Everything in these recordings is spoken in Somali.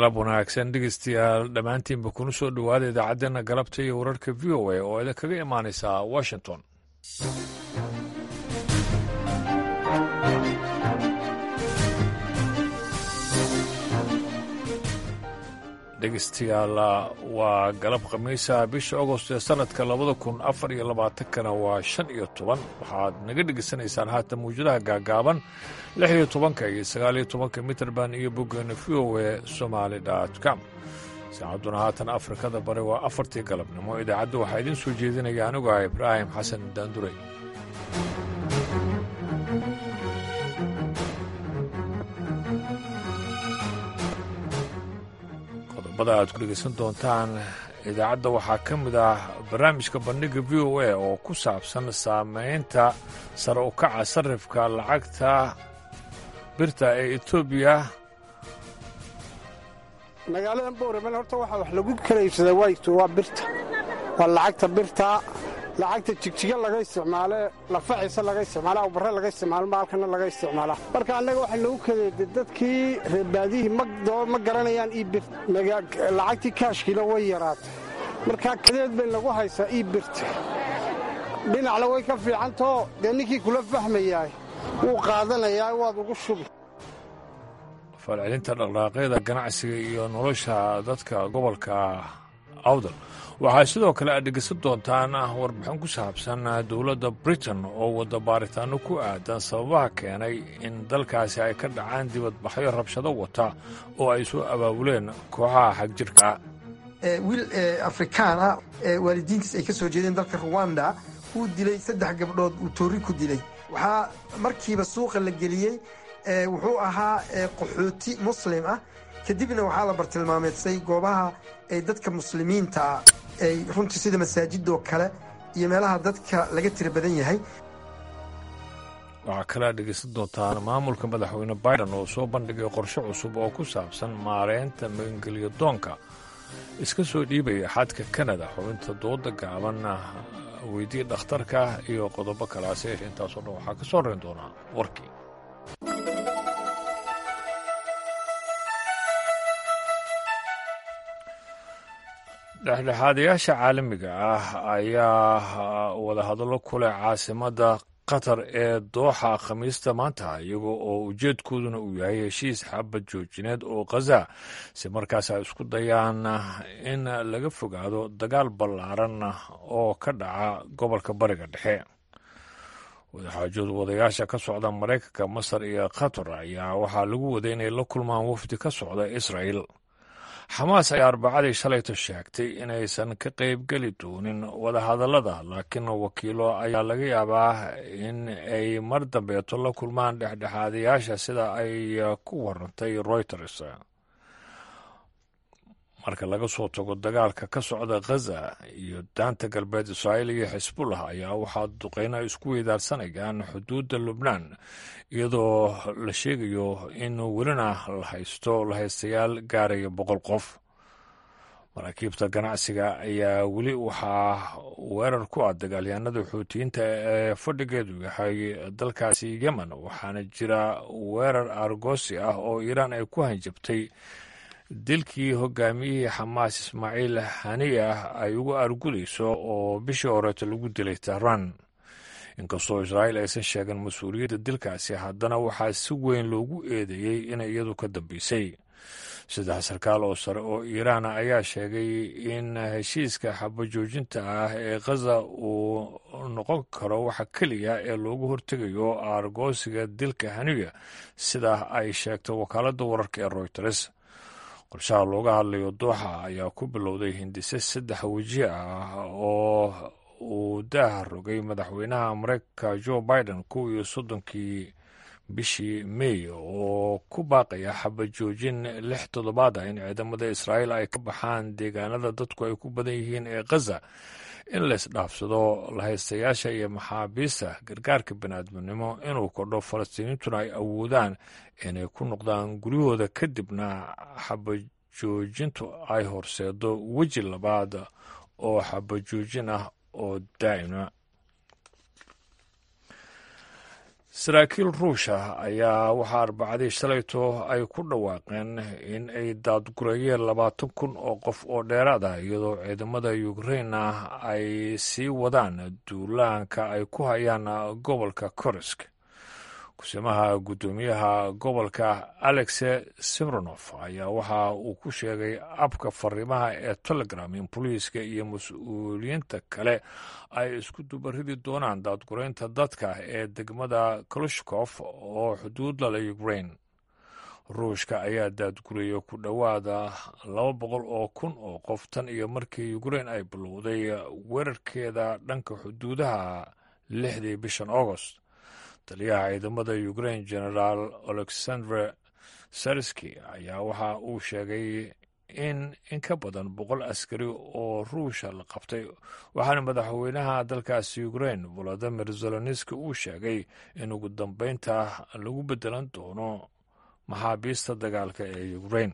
galab wanaagsan dhegeystayaal dhammaantiinba kuna soo dhowaada idaacaddeenna galabta iyo wararka v o a oo idinkaga imaanaysa washington dhegeystayaal waa galab khamiisa bisha agost ee sanadka labada kun afar iyo labaatankana waa shan iyo toban waxaad naga dhegeysanaysaan haatan mawjadaha gaagaaban lix iyo tobanka iyo sagaal iyo tobanka mitrband iyo boggeena v o e somaali com saacadduna haatan afrikada bari waa afartii galabnimo idaacadda waxaa idiin soo jeedinaya anigu ah ibraahim xasan daandurey qodobada aad ku dhegeysan doontaan idaacadda waxaa ka mid ah barnaamijka bandhiga v o a oo ku saabsan saameynta sare u kaca sarifka lacagta birta ee etoobiya magaalada bowraman horta waxaa wax lagu kala iibsadaa wayto waa birta waa lacagta birta lacagta jigjiga laga isticmaale lafaciisa laga isticmaala awbarre laga isticmaalo maalkana laga isticmaala marka annaga waxaa lagu kadeeda dadkii reerbaadihii ma garanayaan iibir lacagtii kaashkiina way yaraatay markaa kadeed bay lagu haysaa iibirta dhinacna way ka fiicantao dee ninkii kula fahmayaay wuu qaadanayaa waad ugu shubi falcelinta dhaqdhaaqyada ganacsiga iyo nolosha dadka gobolka awdal waxaa sidoo kale aad dhegeysan doontaan warbixin ku saabsan dowladda britain oo wadda baaritaano ku aadan sababaha keenay in dalkaasi ay ka dhacaan dibadbaxyo rabshado wata oo ay soo abaabuleen kooxaha xagjirka wiil afrikaan ah waalidiintiis ay ka soo jeedeen dalka ruwanda uu dilay saddex gabdhood uu toori ku dilay waxaa markiiba suuqa la geliyey wuxuu ahaa qaxooti muslim ah kadibna waxaa la bartilmaameedsay goobaha ay dadka muslimiinta ay runtii sida masaajidoo kale iyo meelaha dadka laga tira badan yahay waxaa kale aad dhegeysan doontaan maamulka madaxweyne biden oo soo bandhigay qorshe cusub oo ku saabsan maareynta magangelyo doonka iska soo dhiibaya xadka kanada xubinta dooda gaaban weydii dhakhtarka iyo qodobo kalaase intaasoo dhan waxaa ka soo reyn doonaa warkii dhexdhexaadayaasha caalamiga ah ayaa wadahadallo ku leh caasimadda qatar ee dooxa khamiista maanta iyaga oo ujeedkooduna uu yahay heshiis xabad joojineed oo khaza si markaas ay isku dayaan in laga fogaado dagaal ballaaran oo ka dhaca gobolka bariga dhexe wadaxaajooda wadayaasha ka socda maraykanka masar iyo qatar ayaa waxaa lagu waday inay la kulmaan wafdi ka socda israa'el xamaas ayaa arbacadii shalayto sheegtay inaysan ka qaybgeli doonin wadahadallada laakiin wakiilo ayaa laga yaabaa in ay mar dambeeto la kulmaan dhexdhexaadayaasha sida ay ku warantay reuters marka laga soo tago dagaalka ka socda khaza iyo daanta galbeed israa'iil iyo xisbullah ayaa waxaa duqeyno ay isku weydaarsanayaan xuduudda lubnaan iyadoo la sheegayo in welina la haysto lahaystayaal gaaraya boqol qof maraakiibta ganacsiga ayaa weli waxaa weerar ku ah dagaalyahanada xuutiyiinta ee fadhigeedu yahay dalkaasi yemen waxaana jira weerar argosi ah oo iiraan ay ku hanjabtay dilkii hogaamiyihii xamaas ismaaciil haniyah ay ugu argudayso oo bishii horeeto lagu dilay tehraan inkastoo israa'iil aysan sheegan mas-uuliyadda dilkaasi haddana waxaa si weyn loogu eedeeyey inay iyadu ka dambeysay saddex sarkaal oo sare oo iiraana ayaa sheegay in heshiiska xabajoojinta ah ee khaza uu noqon karo waxa keliya ee loogu hortegayo aargoosiga dilka haniya sida ay sheegtay wakaaladda wararka ee royters qorshaha looga hadlayo dooxa ayaa ku bilowday hindise saddex weji ah oo uu daaha rogay madaxweynaha mareykanka joe biden kow iyo soddonkii bishii may oo ku baaqaya xabajoojin lix toddobaad ah in ciidamada israa'iil ay ka baxaan deegaanada dadku ay ku badan yihiin ee khaza in la isdhaafsado lahaystayaasha iyo maxaabiista gargaarka biniaadminimo inuu kordho falastiiniintuna ay awoodaan inay ku noqdaan guryahooda kadibna xabajoojintu ay horseedo weji labaad oo xabajoojin ah oo daa'ima saraakiil ruusha ayaa waxaa arbacadii shalayto ay ku dhawaaqeen in ay daadgurayeen labaatan kun oo qof oo dheeraad ah iyadoo ciidamada ukraina ay sii wadaan duulaanka ay ku hayaan gobolka korisk kusimaha guddoomiyaha gobolka alexe simronof ayaa waxa uu ku sheegay abka fariimaha ee telegram in booliiska iyo mas-uuliyiinta kale ay isku dubaridi doonaan daadguraynta dadka ee degmada kalushkof oo xuduud lala ukrain ruushka ayaa daadguriyey ku dhowaada laba boqol oo kun oo qof tan iyo markii ukrain ay bilowday weerarkeeda dhanka xuduudaha lixdii bishan augost taliyaha ciidamada ukrain generaal alexandre sarski ayaa waxa uu sheegay in in ka badan boqol askari oo ruusha la qabtay waxaana madaxweynaha dalkaasi ukrain volodimir zelenski uu sheegay in ugu dambeynta lagu bedelan doono maxaabiista dagaalka ee ukrain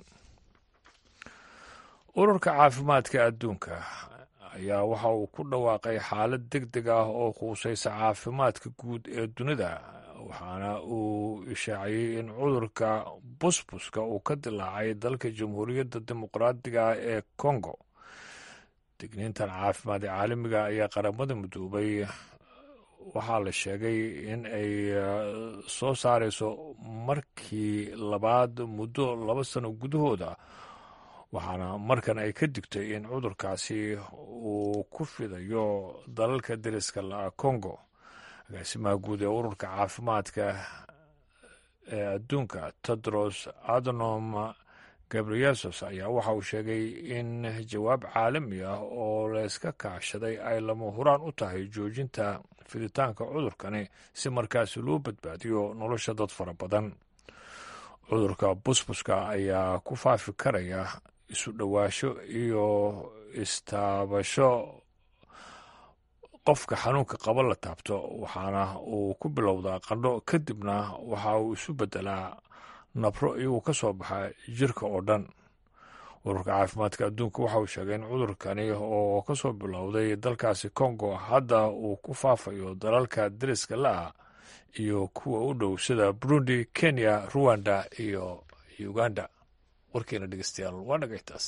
ururka caafimaadka adduunka ayaa waxa uu ku dhawaaqay xaalad deg deg ah oo quusaysa caafimaadka guud ee dunida waxaana uu ishaaciyey in cudurka busbuska uu ka dilaacay dalka jamhuuriyadda dimuqraadiga ee congo digniintan caafimaad ee caalamiga ayaa qaramada midoobay waxaa la sheegay in ay soo saarayso markii labaad muddo laba sano gudahooda waxaana markan ay ka digtay in cudurkaasi uu ku fidayo dalalka deriska la'a congo agaasimaha guud ee ururka caafimaadka ee adduunka tedros adnom gabriyesos ayaa waxa uu sheegay in jawaab caalami ah oo layska kaashaday ay lama huraan u tahay joojinta fiditaanka cudurkani si markaasi loo badbaadiyo nolosha dad fara badan cudurka busbuska ayaa ku faafi karaya isu dhowaasho iyo istaabasho qofka xanuunka qaba la taabto waxaana uu ku bilowdaa qandho kadibna waxa uu isu beddelaa nabro iyagoo ka soo baxa jirka oo dhan ururka caafimaadka adduunka waxa uu sheegay in cudurkani oo ka soo bilowday dalkaasi congo hadda uu ku faafayo dalalka deriska la'ah iyo kuwa u dhow sida burundi kenya ruwanda iyo uganda warkeena dhegeystayaal waa dhagaytaas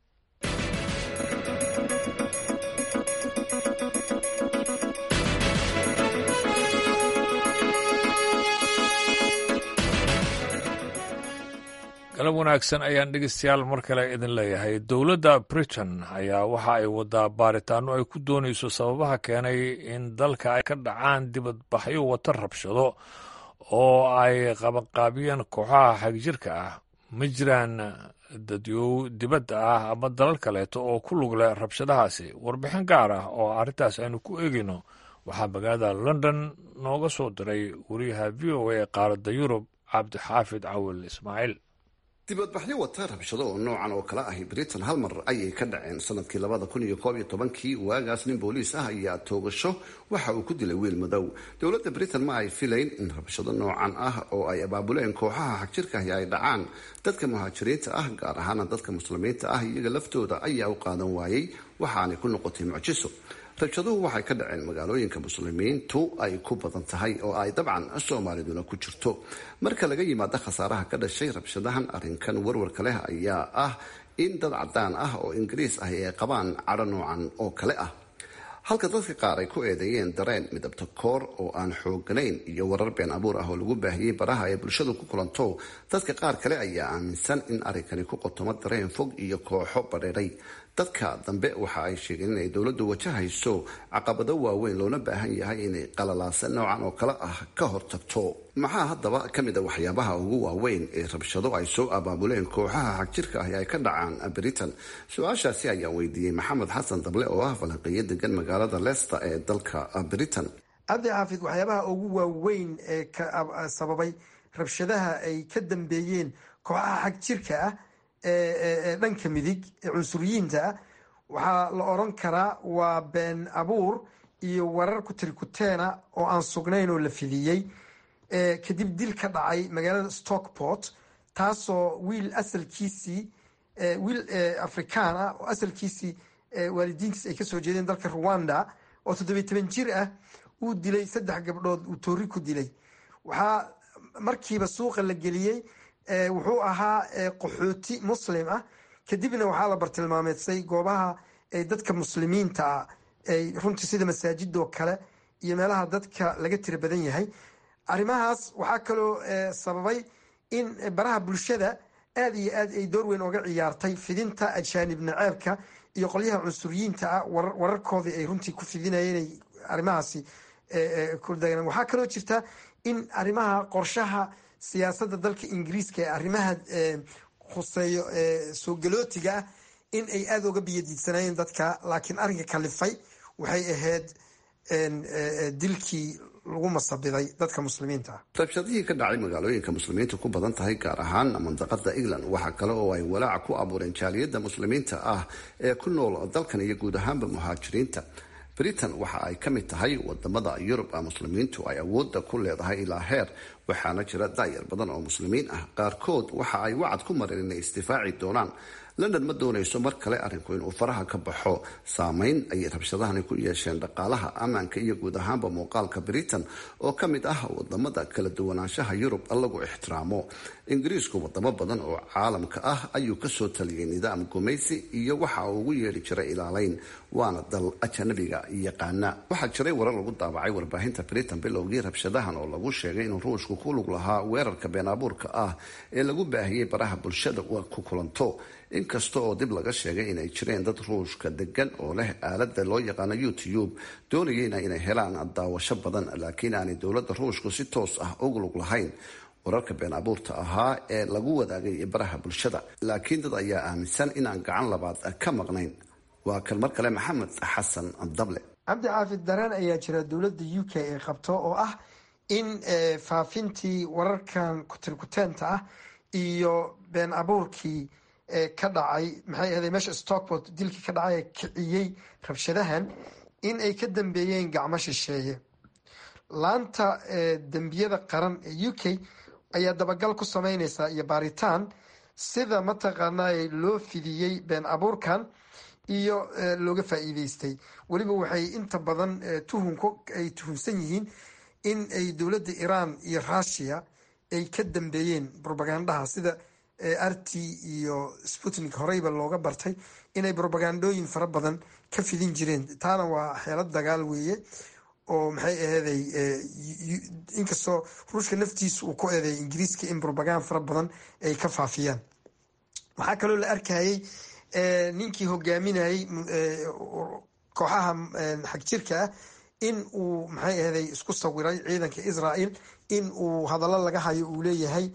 galab wanaagsan ayaan dhegeystayaal mar kale idin leeyahay dowladda britain ayaa waxa ay wadaa baaritaano ay ku doonayso sababaha keenay in dalka ay ka dhacaan dibadbaxyo wata rabshado oo ay qabanqaabiyeen kooxaha xagjirka ah ma jiraan dadyow dibadda ah ama dalal kaleeto oo ku lug leh rabshadahaasi warbixin gaar ah oo arrintaas aynu ku eegayno waxaa magaalada london nooga soo diray wariyaha v o a ee qaaradda yurub cabdixaafid cawil ismaaciil dibadbaxyo wata rabshado oo noocan oo kale ahi britain hal mar ayay ka dhaceen sanadkii labada kun iyo koob iyo tobankii waagaas nin booliis ah ayaa toogasho waxa uu ku dilay wiil madow dowladda britain ma ay filayn in rabshado noocan ah oo ay abaabuleen kooxaha xagjirkaahi ay dhacaan dadka muhaajiriinta ah gaar ahaana dadka muslimiinta ah iyaga laftooda ayaa u qaadan waayey waxaanay ku noqotay mucjiso rabshaduhu waxay ka dhaceen magaalooyinka muslimiintu ay ku badan tahay oo ay dabcan soomaaliduna ku jirto marka laga yimaado khasaaraha ka dhashay rabshadahan arrinkan warwarka leh ayaa ah in dad cadaan ah oo ingiriis ah ay qabaan cadho noocan oo kale ah halka dadka qaar ay ku eedeeyeen dareen midabta koor oo aan xooganayn iyo warar been abuur ah oo lagu baahiyey baraha ay bulshadu ku kulanto dadka qaar kale ayaa aaminsan in arrinkani ku qotomo dareen fog iyo kooxo badheeray dadka dambe waxa ay sheegeen inay dowladdu wajahayso caqabado waaweyn loona baahan yahay inay qalalaasa noocan oo kale ah ka hortagto maxaa haddaba ka mid a waxyaabaha ugu waaweyn ee rabshado ay soo abaabuleen kooxaha xagjirka ahi ay ka dhacaan britain su-aashaasi ayaan weydiiyey maxamed xasan dable oo ah falanqeeyo degan magaalada leicester ee dalka britain cabdi xaafid waxyaabaha ugu waaweyn ee sababay rabshadaha ay ka dambeeyeen kooxaha xagjirka ah ee dhanka midig ee cunsuriyiinta ah waxaa la oran karaa waa been abuur iyo warar kutirikuteena oo aan sugnayn oo la fidiyey kadib dil ka dhacay magaalada stockport taasoo wiil asalkiisii wiil afrikaan ah oo asalkiisii waalidiintiis ay kasoo jeedeen dalka rwanda oo toddobiy toban jir ah uu dilay saddex gabdhood uu toori ku dilay waxaa markiiba suuqa la geliyey wuxuu ahaa qaxooti muslim ah kadibna waxaa la bartilmaameedsay goobaha dadka muslimiinta ah ay runtii sida masaajidoo kale iyo meelaha dadka laga tira badan yahay arrimahaas waxaa kaloo sababay in baraha bulshada aada iyo aad ay door weyn oga ciyaartay fidinta ajaanib naceebka iyo qolyaha cunsuriyiinta ah wararkoodii ay runtii ku fidinayeen inay arrimahaasi kudageen waxaa kaloo jirta in arrimaha qorshaha siyaasadda dalka ingiriiska ee arrimaha khuseeyo soo galootiga ah in ay aada uga biyadiidsanayeen dadka laakiin arrinka kalifay waxay ahayd dilkii lagu masabiday dadka muslimiinta ah rabshadihii ka dhacay magaalooyinka muslimiinta ku badan tahay gaar ahaan mandaqada england waxaa kale oo ay walaaca ku abuureen jaaliyadda muslimiinta ah ee ku nool dalkan iyo guud ahaanba muhaajiriinta britain waxa ay ka mid tahay wadamada yurub muslimiintu ay awoodda ku leedahay ilaa heer waxaana jira daayar badan oo muslimiin ah qaarkood waxa ay wacad ku mareen inay isdifaaci doonaan london ma doonayso mar kale arrinku inuu faraha ka baxo saameyn ayay rabshadahani ku yeesheen dhaqaalaha ammaanka iyo guud ahaanba muuqaalka britain oo ka mid ah wadamada kala duwanaanshaha yurub lagu ixtiraamo ingiriisku wadamo badan oo caalamka ah ayuu kasoo taliyay nidaam gumaysi iyo waxa uu ugu yeedhi jiray ilaaleyn waana dal ajanabiga yaqaana waxaa jiray warar lagu daabacay warbaahinta britain bilowgii rabshadahan oo lagu sheegay inuu ruushku ku lug lahaa weerarka been abuurka ah ee lagu baahiyey baraha bulshada ku kulanto inkasta oo dib laga sheegay inay jireen dad ruushka degan oo leh aalada loo yaqaano youtube doonayeyna inay helaan daawasho badan laakiin aanay dowladda ruushku si toos ah ugu lug lahayn wararka been abuurta ahaa ee lagu wadaagay baraha bulshada laakiin dad ayaa aaminsan inaan gacan labaad ka maqnayn waa kan mar kale maxamed xasan dable cabdi xaafid dareen ayaa jira dowladda u k ee qabto oo ah in faafintii wararkan kutirkuteenta ah iyo been abuurkii ka dhacay maxay ahday meesha stockport dilkii ka dhacay ee kiciyey rabshadahan in ay ka dambeeyeen gacmo shisheeye laanta dembiyada qaran ee u k ayaa dabagal ku sameyneysaa iyo baaritaan sida mataqaanaa loo fidiyey been abuurkan iyo looga faa-iideystay weliba waxay inta badan tuhunku ay tuhunsan yihiin in ay dowladda iran iyo russia ay ka dambeeyeen propagandaha sida rt iyo sputnik horeyba looga bartay inay propagandooyin fara badan ka fidin jireen taana waa xeelad dagaal weeye oo maxay aheeday inkastoo ruushka naftiisa uu ku eedeey ingiriiska in propagand fara badan ay ka faafiyaan waxaa kaloo la arkayay ninkii hogaaminayay kooxaha xagjirka ah in uu maxay aheeday isku sawiray ciidanka israel in uu hadallo laga hayo uu leeyahay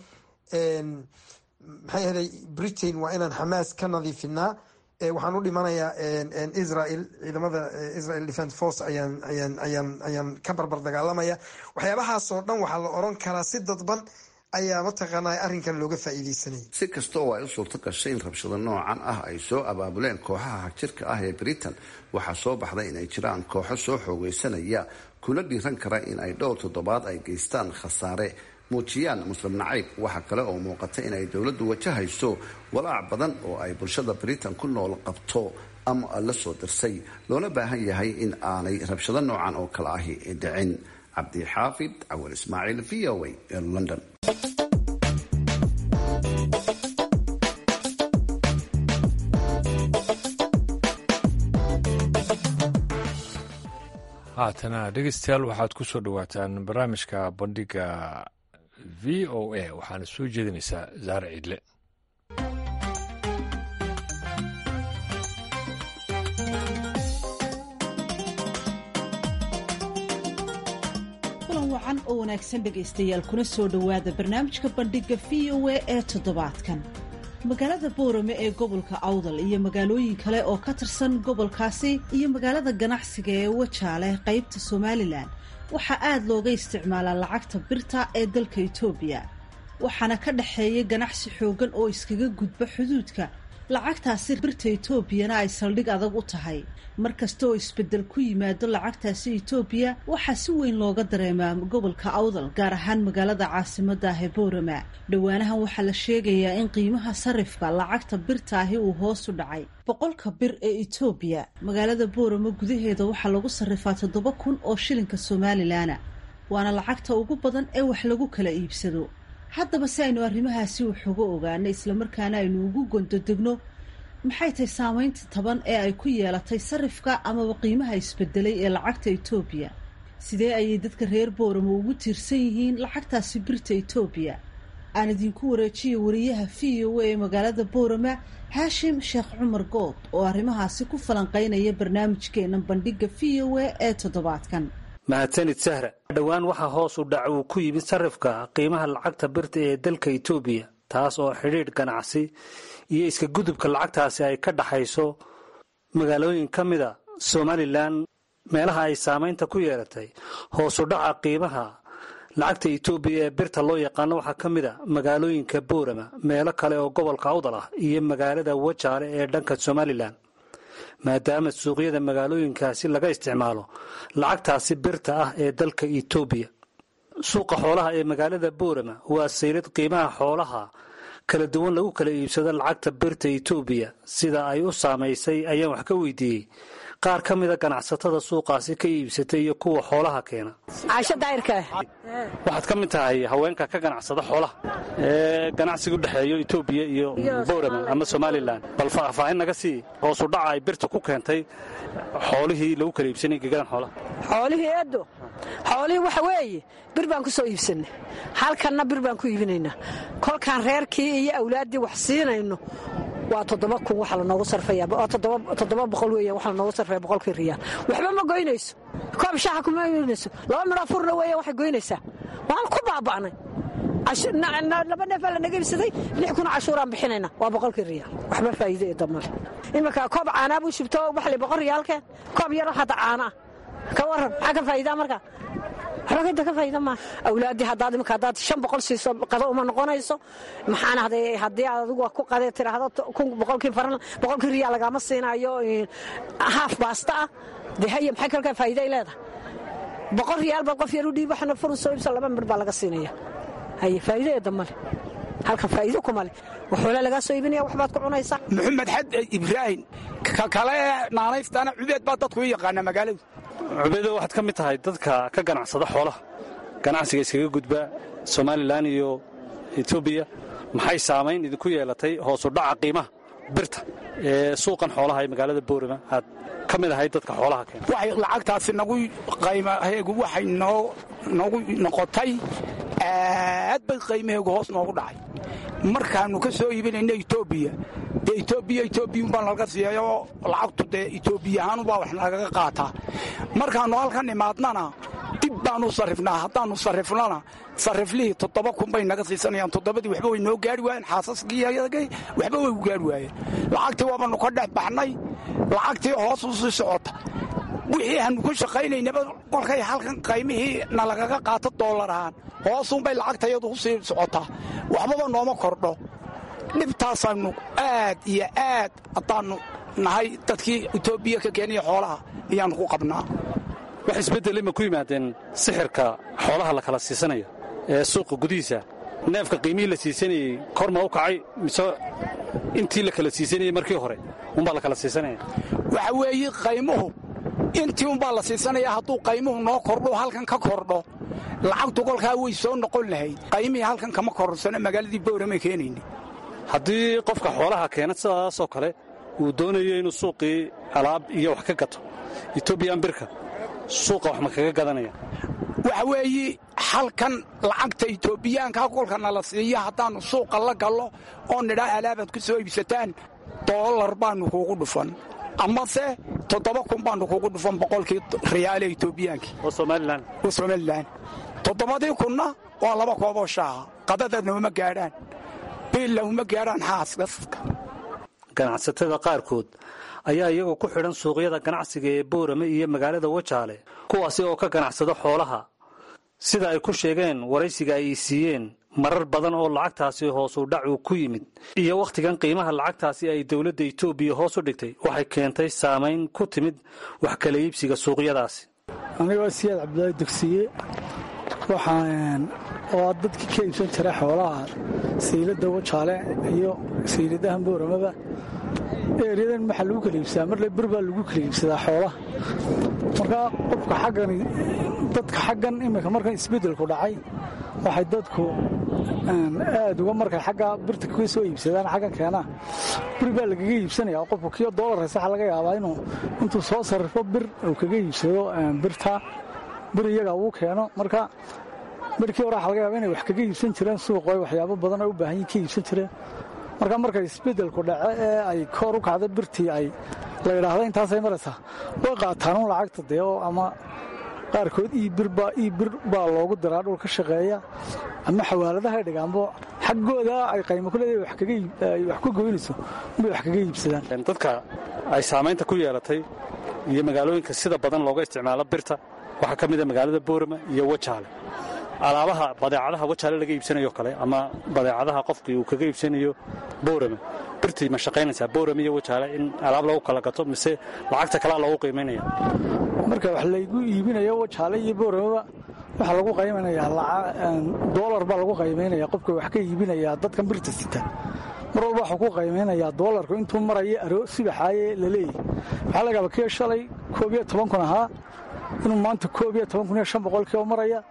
maxay ahaday britain waa inaan xamaas ka nadiifinaa waxaan u dhimanayaa israel ciidamada israel defence force ayaan ayaan ayaan ayaan ka barbar dagaalamaya waxyaabahaasoo dhan waxaa la oran karaa si dadban ayaa mataqaanaa arrinkan looga faa-iideysanayay si kasta oo ay u suurto gashay in rabshado noocan ah ay soo abaabuleen kooxaha hagjirka ah ee britain waxaa soo baxday inay jiraan kooxo soo xoogeysanaya kuna dhiiran kara in ay dhowr toddobaad ay geystaan khasaare muujiyaan muslim nacayb waxaa kale oo muuqata inay dowladdu wajahayso walaac badan oo ay bulshada britain ku nool qabto ama la soo dirsay loona baahan yahay in aanay rabshado noocan oo kale ahi dhicin cabdixaafid cawal ismaaciil v o a ee london haatana dhegeystayaal waxaad ku soo dhowaataan barnaamijka bandhiga v o a waxaana soo jeedinaysaa zaare ciidle kulan wacan oo wanaagsan dhegaystayaal kuna soo dhowaada barnaamijka bandhiga v o a ee toddobaadkan magaalada boorame ee gobolka awdal iyo magaalooyin kale oo ka tirsan gobolkaasi iyo magaalada ganacsiga ee wajaale qaybta somalilan waxaa aad looga isticmaalaa lacagta birta ee dalka etoobiya waxaana ka dhexeeya ganacsi xoogan oo iskaga gudba xuduudka lacagtaasi birta etoobiyana ay saldhig adag u tahay mar kasta oo isbeddel ku yimaado lacagtaasi etoobiya waxaa si weyn looga dareemaa gobolka awdal gaar ahaan magaalada caasimada ah ee boorama dhowaanahan waxaa la sheegayaa in qiimaha sarifka lacagta birta ahi uu hoos u dhacay boqolka bir ee etoobiya magaalada boorama gudaheeda waxaa lagu sarrifaa toddoba kun oo shilinka somalilanna waana lacagta ugu badan ee wax lagu kala iibsado haddaba si aynu arrimahaasi waxuga ogaano islamarkaana aynu ugu gondodegno maxay tahay saameynta taban ee ay ku yeelatay sarifka amaba qiimaha isbedelay ee lacagta etoobiya sidee ayay dadka reer booramo ugu tiirsan yihiin lacagtaasi birta etoobiya aan idinku wareejiya wariyaha v o a ee magaalada boorama haashim sheekh cumar good oo arrimahaasi ku falanqeynaya barnaamijkeena bandhiga v o a ee toddobaadkan mahadsanid sahra dhowaan waxaa hoos u dhac uu ku yimid sarifka qiimaha lacagta birta ee dalka etoobiya taas oo xidhiidh ganacsi iyo iska gudubka lacagtaasi ay ka dhaxayso magaalooyin ka mida somalilan meelaha ay saamaynta ku yeelatay hoos u dhaca qiimaha lacagta etoobiya ee birta loo yaqaano waxaa ka mid a magaalooyinka boorama meelo kale oo gobolka awdal ah iyo magaalada wajaale ee dhanka somalilan maadaama suuqyada magaalooyinkaasi laga isticmaalo lacagtaasi birta ah ee dalka etoobiya suuqa xoolaha ee magaalada boorama waa saylad qiimaha xoolaha kala duwan lagu kala iibsado lacagta birta etoobiya sida ay u saamaysay ayaan wax ka weydiiyey qaar ka mida ganacsatada suuqaasi ka iibsatay iyo kuwa xoolaha keena caasho daayirka waxaad ka mid tahay haweenka ka ganacsada xoolaha ee ganacsiga u dhexeeyo etoobiya iyo boorama ama somalilan bal faahfaahin naga sii hoosu dhaca ay birta ku keentay xoolihii lagu kala iibsanay gegadan xoolaha xoolihii eedo xoolihii waxa weeye bir baan ku soo iibsannay halkanna bir baan ku iibinaynaa kolkaan reerkii iyo awlaaddii wax siinayno waa toddoba kun waxa lanoogu sarfaya toddoba boqol weeya waxa lanoogu sarfaya boqolkii riyaal waxba ma goynayso koob shaaxa kuma goynayso laba midhoo furna weeya waxay goynaysaa waan ku baaba'nay laba neefaa lanaga ibsaday lix kun cashuuraan bixinayna waa boqolkii riyaal waxba faa'iido ee damale iminka koob caanaa buu shubto waxli boqol riyaalkeen koob yaro hadda caanaa ka waran maxaa ka faa'iidaa marka waxba ka faa'iida maa awlaaddii haddaad iminka haddaad shan boqol siiso qado uma noqonayso maxaana haddii aad adigu ku qadee tiraahdo boqolkii faran boqolkii riyaal lagama siinaayo haaf baasta ah dee haya maxay kalkaa faa'iida ay leedahay boqol riyaal baa qof yar u dhiib waxana furun soo ibsa laba midh baa laga siinaya haye faa'iido ee damale halkan faa'iido kuma leh waxoola lagaa soo iibinaya waxbaad ku cunaysaa maxamed xad ibraahim ka kale naanaystana cubeed baa dadku u yaqaana magaaladu cubeedo waxaad ka mid tahay dadka ka ganacsada xoolaha ganacsiga iskaga gudba somalilan iyo etoobiya maxay saamayn idinku yeelatay hoosu dhaca qiimaha birta ee suuqan xoolaha ee magaalada boorama aad ka mid ahayd dadka xoolaha keena waxay lacagtaasi nagu qaymaheegu waxay noogu noqotay aad bay qaymaheegu hoos noogu dhacay markaannu ka soo iibinayna etoobiya dee etoobiya etoobiyun baan laga siiyayoo lacagtu dee etoobiya ahaanubaa wax nagaga qaataa markaannu halkan imaadnana dib baanu sarrifnaa haddaannu sarrifnana sarriflihii toddoba kun bay naga siisanayaan toddobadii waxba way noo gaari waayeen xaasaskii waxba way u gaari waayeen lacagtii waabannu ka dhex baxnay lacagtii hoos u sii socota wixii aanu ku shaqaynaynaba kolkay halkan qaymihii na lagaga qaato doolar ahaan hoosuunbay lacagtayadu u sii socotaa waxbaba nooma kordho dhibtaasaannu aad iyo aad haddaannu nahay dadkii etoobiya ka keenaya xoolaha ayaannu ku qabnaa wax isbeddelay ma ku yimaadeen sixirka xoolaha la kala siisanaya ee suuqa gudihiisa neefka qiimihii la siisanayey kor ma u kacay mise intii la kala siisanayey markii hore unbaa la kala siisanaya waxa weeye qaymuhu intii unbaa la siisanaya hadduu qaymuhu noo kordho halkan ka kordho lacagtu kolkaa way soo noqon lahayd qaymihii halkan kama korsano magaaladii bowramay keenayna haddii qofka xoolaha keena sidaasoo kale uu doonayo inuu suuqii alaab iyo wax ka gato etoobiyan birka suuqa wax ma kaga gadanaya waxa weeye halkan lacagta etoobiyaanka kolkana la siiyo haddaannu suuqa la gallo oo nidhaa alaabaad ku soo iibsataan doolar baannu kuugu dhufan amase toddoba kun baannu kuugu dhufan boqolkii riyaale etoobiyaankii oo somalilan oo somalilan toddobadii kunna waa laba kooboo shaaha qadadadna uma gaadhaan biilla uma gaadhaan xaaskaska ganacsatada qaarkood ayaa iyagoo ku xidhan suuqyada ganacsiga ee boorame iyo magaalada wajaale kuwaasi oo ka ganacsada xoolaha sida ay ku sheegeen waraysiga ay siiyeen marar badan oo lacagtaasi hoosuu dhacu ku yimid iyo wakhtigan qiimaha lacagtaasi ay dowladda etoobiya hoos u dhigtay waxay keentay saamayn ku timid wax kala iibsiga suuqyadaasi anigoo siyaad cabdulaahi dugsiye waxaan oo dadkii ka iibsan jiray xoolaha sayladda wajaale iyo sayladahan booramaba eeryadan maxaa lagu kala iibsadaa marle bir baa lagu kala iibsadaa xoolaha markaa qofka xaggani dadka xaggan iminka markan isbeddelku dhacay waxay dadku aad uga markay xagga birta ka soo iibsadaan xaggan keenaa bir baa lagaga iibsanaya qofku kiyo doolar haysa waxaa laga yaabaa inuu intuu soo sarrifo bir uu kaga iibsado birta bir iyaga uu keeno marka birkii hore waxa laga yaaba inay wax kaga iibsan jireen suuqo waxyaabo badan oo u baahan yihin ka iibsan jireen marka markay isbeddelku dhace ee ay koor u kacda birtii ay la yidhaahda intaasay maraysaa way qaataanuun lacagta dee oo ama qaarkood ii bir baa loogu diraa dhul ka shaqeeya ama xawaaladahay dhigaanbo xaggooda ay qaymo ku leedahay wax ku goynayso inbay wax kaga iibsadaan dadka ay saamaynta ku yeelatay iyo magaalooyinka sida badan looga isticmaalo birta waxaa ka mida magaalada boorama iyo wajaale alaabaha badeecadaha wajaale laga iibsanayo kale ama badeecadaha qofkii uu kaga iibsanayo boorama birtii ma shaqaynaysaa boorama iyo wajaale in alaab lagu kala gato mise lacagta kalea loogu qiimaynaya marka wax laygu iibinayo wajaale iyo booramaba waxaa lagu qaymaynayaa doolar baa lagu qaymaynaya qofka wax ka iibinayaa dadkan birta sita mar walba waxuu ku qaymaynayaa doolarku intuu maraya aro subaxaaye la leeyahy waxaa laga yaaba kii shalay koob iyo toban kun ahaa inuu maanta koob iyo toban kun iyo shan boqolkii oo maraya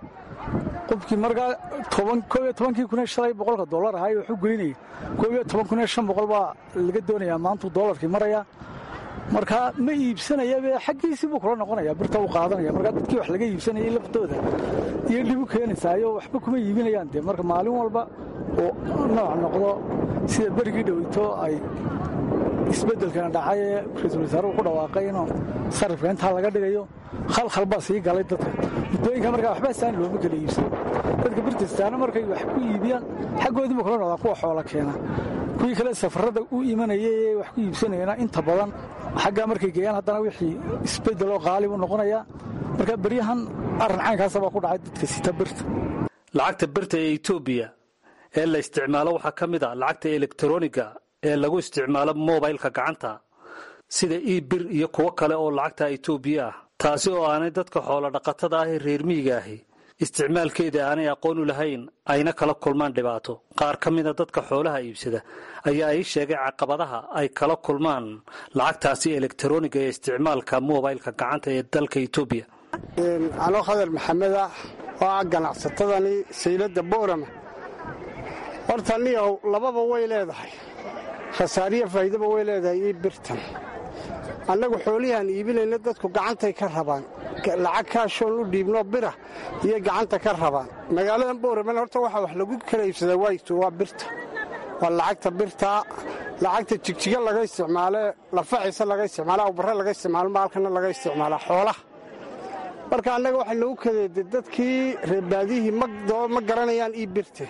qofkii markaa koob iyo tobankii kun iyo shalay boqolka doolar ahaa waxu geynaya koob iyo toban kun iyo shan boqol baa laga doonayaa maantuu doolarkii maraya marka ma iibsanayabe xaggiisii buu kula noqonaya birta u qaadanaya markaa dadkii wax laga iibsanayay laftooda iyo dhibu keenaysaayo waxba kuma iibinayaan dee marka maalin walba oo nooc noqdo sida berigii dhoweyto ay isbeddelkana dhacay ee ra-iisul wasaaruhu ku dhawaaqay inuu sarrifka intaa laga dhigayo khalkhal baa sii galay dadka muddooyinka markaa waxba saan looma kala iibsado dadka birtastaana markay wax ku iibiyaan xaggoodiiba kula noqdaa kuwa xoola keena kuwii kale safarrada u imanayay ee wax ku iibsanayana inta badan xaggaa markay geeyaan haddana wixii isbeddeloo qaali buu noqonayaa marka beryahan arrin caynkaasa baa ku dhacay dadka sita birta lacagta birta ee etoobiya ee la isticmaalo waxaa ka mid a lacagta elektroniga ee lagu isticmaalo mobilka gacanta sida ii bir iyo kuwo kale oo lacagta etoobiya ah taasi oo aanay dadka xoolo dhaqatada ah ee reer miyiga ahi isticmaalkeeda aanay aqoon u lahayn ayna kala kulmaan dhibaato qaar ka mida dadka xoolaha iibsada ayaa ii sheegay caqabadaha ay kala kulmaan lacagtaasi elektroniga ee isticmaalka mobilka gacanta ee dalka etoobiya anoo khadar maxamed ah oo ah ganacsatadani sayladda boorama horta niyow lababa way leedahay khasaariya faa'iidaba way leedahay ii birtan annagu xoolihiaan iibinayna dadku gacantay ka rabaan lacag kaashoon u dhiibnoo bira iyo gacanta ka rabaan magaaladan boorama horta waxaa wax lagu kala iibsadaa waayto waa birta waa lacagta birtaa lacagta jigjiga laga isticmaale lafaciisa laga isticmaala awbarre laga isticmaalo maalkana laga isticmaalaa xoolaha marka annaga waxay nagu kadeeday dadkii reerbaadihii ma garanayaan ii birte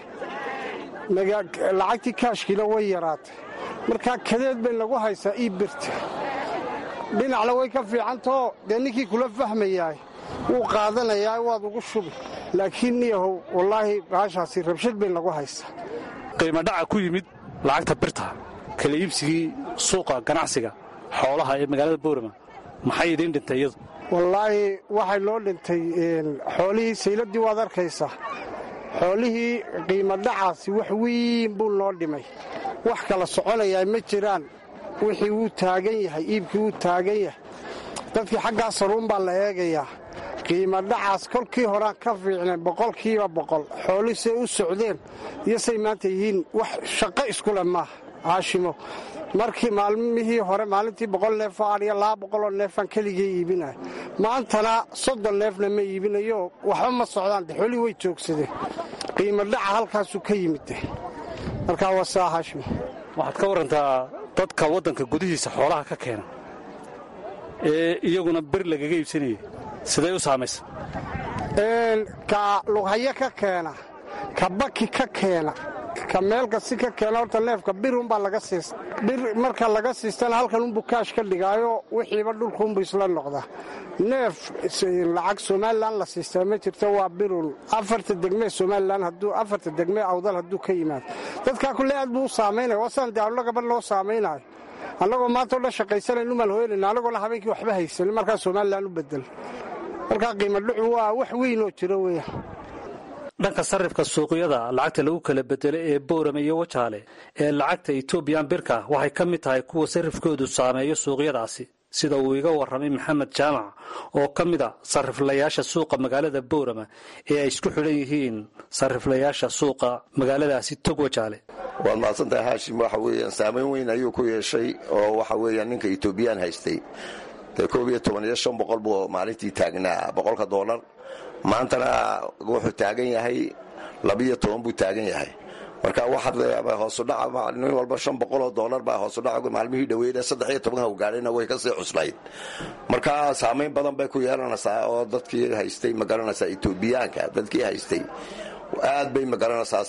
lacagtii kaashkiina way yaraatay markaa kadeed bay nagu haysaa ii birte dhinacna way ka fiicantao dee ninkii kula fahmayaay wuu qaadanayaa waad ugu shubi laakiin niyahow wallaahi baashaasi rabshad bay nagu haysaa qiimo dhaca ku yimid lacagta birta kala iibsigii suuqa ganacsiga xoolaha ee magaalada boorama maxay idiin dhintay iyadu wallaahi waxay noo dhintay xoolihii sayladdii waad arkaysaa xoolihii qiimo dhacaasi wax weyn buu noo dhimay wax kala soconayaa ma jiraan wixii wuu taagan yahay iibkii wuu taagan yahay dadkii xaggaa saruun baa la eegayaa qiimo dhacaas kolkii horaan ka fiicnay boqolkiiba boqol xooli say u socdeen iyo say maanta yihiin wax shaqo iskule maaha haashimo markii maalmihii hore maalintii boqol neefoo adhiya laba boqoloo neefaan keligii iibinaya maantana soddon neefna ma iibinayo waxba ma socdaan de xoolihii way joogsadeen qiimo dhaca halkaasuu ka yimid markaa waa saa haashimo waxaad ka warantaa dadka waddanka gudihiisa xoolaha ka keena ee iyaguna bir lagaga iibsanayay siday u saamaysa ka lughayo ka keena ka baki ka keena ka meelkasi ka keena horta neefka birunbaa laga siista bir marka laga siistana halkan unbuu kaash ka dhigaayo wixiiba dhulkuunbu isla noqdaa neef lacag somalilan la siistaa ma jirto waa birun afarta degmee somalilan hadduu afarta degmee awdal hadduu ka yimaado dadkaa kulle aad buu u saamaynaya wasaan dee allo gabadh loo saamaynayo annagoo maanta o dhan shaqaysanaynu malhooynayna annagoona habeenkii waxba haysanin markaa somalilan u bedel markaa qiimo dhucu waa wax weynoo jiro weeyaan dhanka sarifka suuqyada lacagta lagu kala bedelo ee boorame iyo wajaale ee lacagta etoobiyan birka waxay ka mid tahay kuwa sarifkoodu saameeyo suuqyadaasi sida uu iga warramay maxamed jaamac oo ka mid a sariflayaasha suuqa magaalada boorama ee ay isku xidhan yihiin sariflayaasha suuqa magaaladaasi tog wajaale waad mahadsantahay haashim waxa weeyaan saamayn weyn ayuu ku yeeshay oo waxa weeyaan ninka etoobiyaan haystay dee koob iyo toban iyo shan boqol buu maalintii taagnaa boqolka doolar maantana wuxuu taagan yahay labiyo toban buu taagan yahay marka waxaa hoosudhaca nin walba shan boqoloo doolar baa hoosudhaca maalmihii dhaweeyna saddex iyo tobanka gaadhayna way kasii cuslayd marka saamayn badan bay ku yeelanaysaa oo dadkii haystay magaranaysaa etoobiyaanka dadkii haystay aad bay magaranaysaa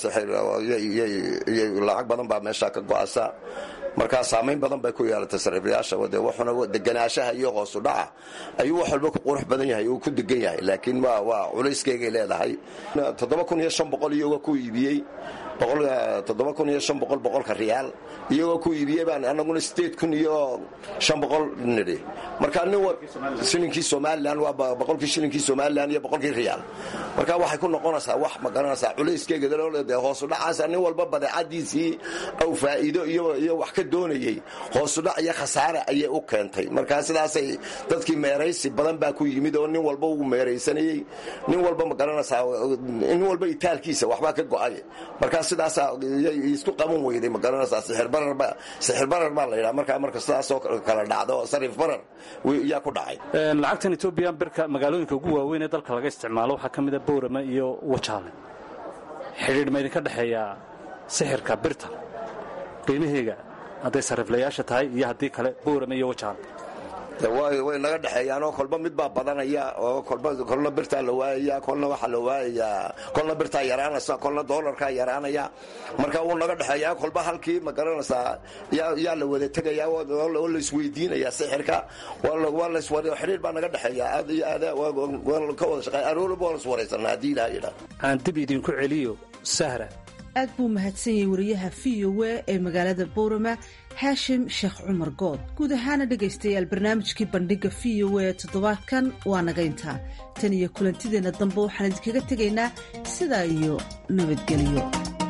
lacag badan baa meesha ka go'asa markaa saamayn badan bay ku yeelatay sariflayaasha de wuxuna deganaanshaha iyo hoosu dhaca ayuu wax walba ku qurux badan yahay uu ku degan yahay laakiin waa culayskeygay leedahay toddoba kun iyo shan boqol iyagoo ku iibiyey toddoba kun iyo shan boqol boqolka riyaal iyagoo ku iibiyey baan anaguna sideed kun iyo shan boqol nidhi marka nin shilinkii somalilan waa boqolkii shilinkii somalilan iyo boqolkii riyaal marka waxay ku noqonaysaa wax ma garanaysaa culayskeyga dee hoosudhacaasa nin walba badeecadiisii aw faa'iido iyo wax ka doonayey hoosudhac iyo khasaare ayay u keentay marka sidaasay dadkii meeraysi badan baa ku yimid oo nin walba uu meeraysanayey nin walba ma garanaysaa nin walba itaalkiisa waxbaa ka go'ay marka sidaasaa isku qaban weyday ma garanaysaa sixirbarar baa la yidhaha markaa marka sidaasoo kala dhacdo sarif barar yaa ku dhacay lacagtan etoobiyan birka magaalooyinka ugu waaweyn ee dalka laga isticmaalo waxaa ka mida boorama iyo wajaale xidhiidh ma idinka dhexeeyaa sixirka birta qiimaheega hadday sariflayaasha tahay iyo haddii kale boorama iyo wajaale way naga dhexeeyaanoo kolba mid baa badanaya oo kolna birtaa la waayaya kolna waxaa la waayayaa kolna birtaa yaraanaysa kolna doolarkaa yaraanaya marka wuu naga dhexeeyaa kolba halkii ma garanaysaa yaa la wada tegaya oo la isweydiinaya sixirka xidhiir baa naga dhexeeya aad iyo aad ka wada shaqeey aroorba waan iswaraysanaa haddii ilaha yidhaa aan dib idinku celiyo sahra aad buu mahadsan yahay wariyaha v o a ee magaalada boorama haashim sheekh cumar good guud ahaana dhegaystayaal barnaamijkii bandhigga v o a toddobaadkan waa naga intaa tan iyo kulantideenna dambe waxaan idinkaga tegaynaa sidaa iyo nabadgelyo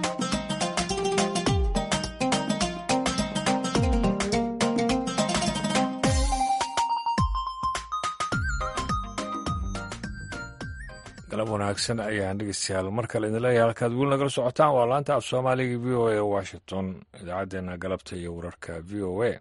galab wanaagsan ayaan dhegeystayaal mar kale idin leeyahay halkaad weli nagala socotaan waa laanta af soomaaliga v o a washington idaacaddeenna galabta iyo wararka v o a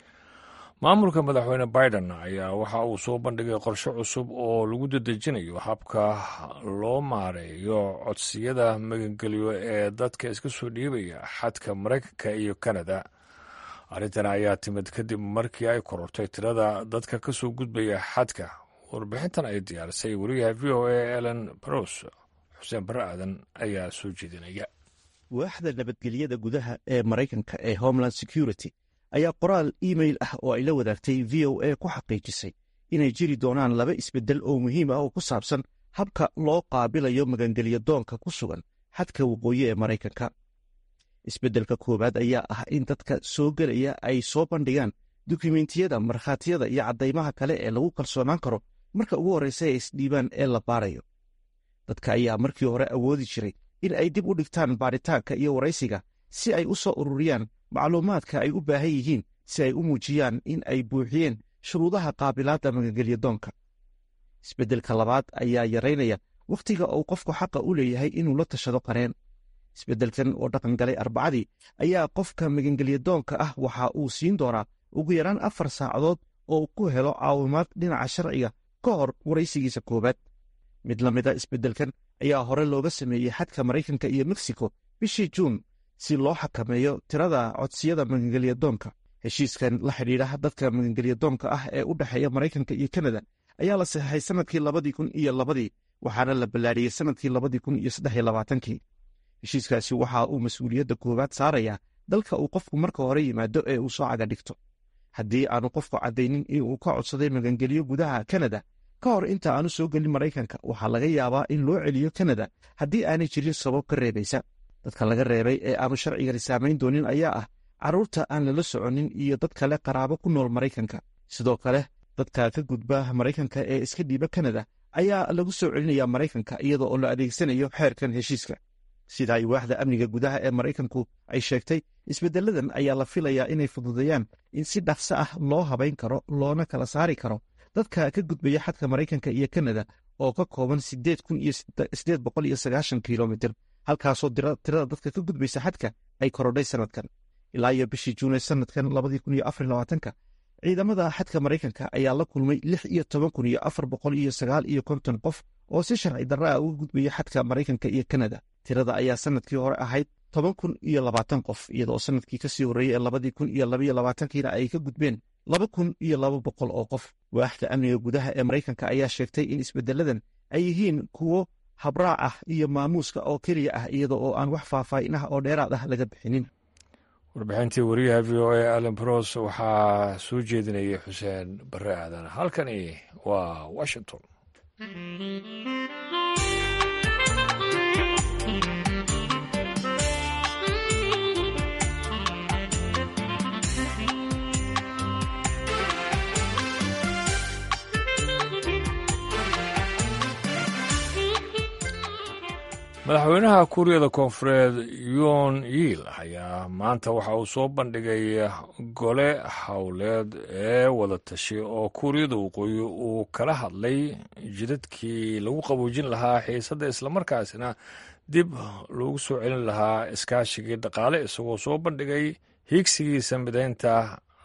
maamulka madaxweyne biden ayaa waxa uu soo bandhigay qorshe cusub oo lagu dedejinayo habka loo maareeyo codsiyada magangelyo ee dadka iska soo dhiibaya xadka maraykanka iyo kanada arrintan ayaa timid kadib markii ay korortay tirada dadka ka soo gudbaya xadka warbixintan ay diyaarisay wariyaha v o a elen baros xuseen barre aadan ayaa soo jeedinaya waaxda nabadgelyada gudaha ee maraykanka ee homeland security ayaa qoraal iimail ah oo ay la wadaagtay v o a ku xaqiijisay inay jiri doonaan laba isbeddel oo muhiim ah oo ku saabsan habka loo qaabilayo magangelya doonka ku sugan xadka waqooyi ee maraykanka isbeddelka koowaad ayaa ah in dadka soo gelaya ay soo bandhigaan dukumentiyada markhaatiyada iyo caddaymaha kale ee lagu kalsoonaan karo marka ugu horraysa ee isdhiibaan ee la baarayo dadka ayaa markii hore awoodi jiray in ay dib u dhigtaan baadhitaanka iyo waraysiga si ay u soo ururiyaan macluumaadka ay u baahan yihiin si ay u muujiyaan in ay buuxiyeen shuruudaha qaabilaadda magangelya doonka isbeddelka labaad ayaa yaraynaya wakhtiga uu qofku xaqa u leeyahay inuu la tashado qareen isbeddelkan oo dhaqan galay arbacadii ayaa qofka magangelya doonka ah waxa uu siin doonaa ugu yaraan afar saacadood oo ku helo caawimaad dhinaca sharciga ka hor waraysigiisa koowaad mid la mida isbeddelkan ayaa hore looga sameeyey xadka maraykanka iyo meksiko bishii juun si loo xakameeyo tirada codsiyada magangelya doonka heshiiskan la xidhiidha dadka magangelya doonka ah ee u dhexeeya maraykanka iyo kanada ayaa la saxeixay sannadkii labadii kun iyo labadii waxaana la ballaadhiyey sannadkii labadii kun iyo saddex iyo labaatankii heshiiskaasi waxa uu mas-uuliyadda koowaad saarayaa dalka uu qofku marka hore yimaado ee uu soo caga dhigto haddii aanu qofku caddaynin in uu ka codsaday magangelyo gudaha kanada ka hor inta aanu soo gelin maraykanka waxaa laga yaabaa in loo celiyo kanada haddii aanay jirin sabab ka reebaysa dadka laga reebay ee aanu sharcigani saamayn doonin ayaa ah carruurta aan lala soconin iyo dad kale qaraabo ku nool maraykanka sidoo kale dadka ka gudba maraykanka ee iska dhiiba kanada ayaa lagu soo celinayaa maraykanka iyada oo la adeegsanayo xeerkan heshiiska sida ay waaxda amniga gudaha ee maraykanku ay sheegtay isbeddeladan ayaa la filayaa inay fududeeyaan in si dhaqso ah loo habayn karo loona kala saari karo dadka ka gudbaya xadka maraykanka iyo kanada oo ka kooban sideed kun iyo sideed boqol iyo sagaashan kilomitir halkaasoo tirada dadka ka gudbaysa xadka ay korodhay sanadkan ilaa iyo bishii juune sanadkan labadii kun iyo afar labaatanka ciidamada xadka maraykanka ayaa la kulmay lix iyo toban kun iyo afar boqol iyo sagaal iyo konton qof oo si sharci darra ah uga gudbaya xadka maraykanka iyo kanada tirada ayaa sanadkii hore ahayd toban kun iyo labaatan qof iyadoo sanadkii kasii horreeyey ee labadii kun iyo labaiyo labaatankiina ay ka gudbeen laba kun iyo laba boqol oo qof waaxda amniga gudaha ee maraykanka ayaa sheegtay in isbeddeladan ay yihiin kuwo habraac ah iyo maamuuska oo keliya ah iyada oo aan wax faahfaahin ah oo dheeraad ah laga bixinin warbixintii wariyaha v o a allen bros waxaa soo jeedinayay xuseen bare aadan halkani waa washington madaxweynaha kuuriyada koonfureed yoon yiil ayaa maanta waxa uu soo bandhigay gole howleed ee wada tashi oo kuuriyada waqooyi uu kala hadlay jidadkii lagu qaboojin lahaa xiisadda islamarkaasina dib loogu soo celin lahaa iskaashigii dhaqaale isagoo soo bandhigay hiigsigiisa midaynta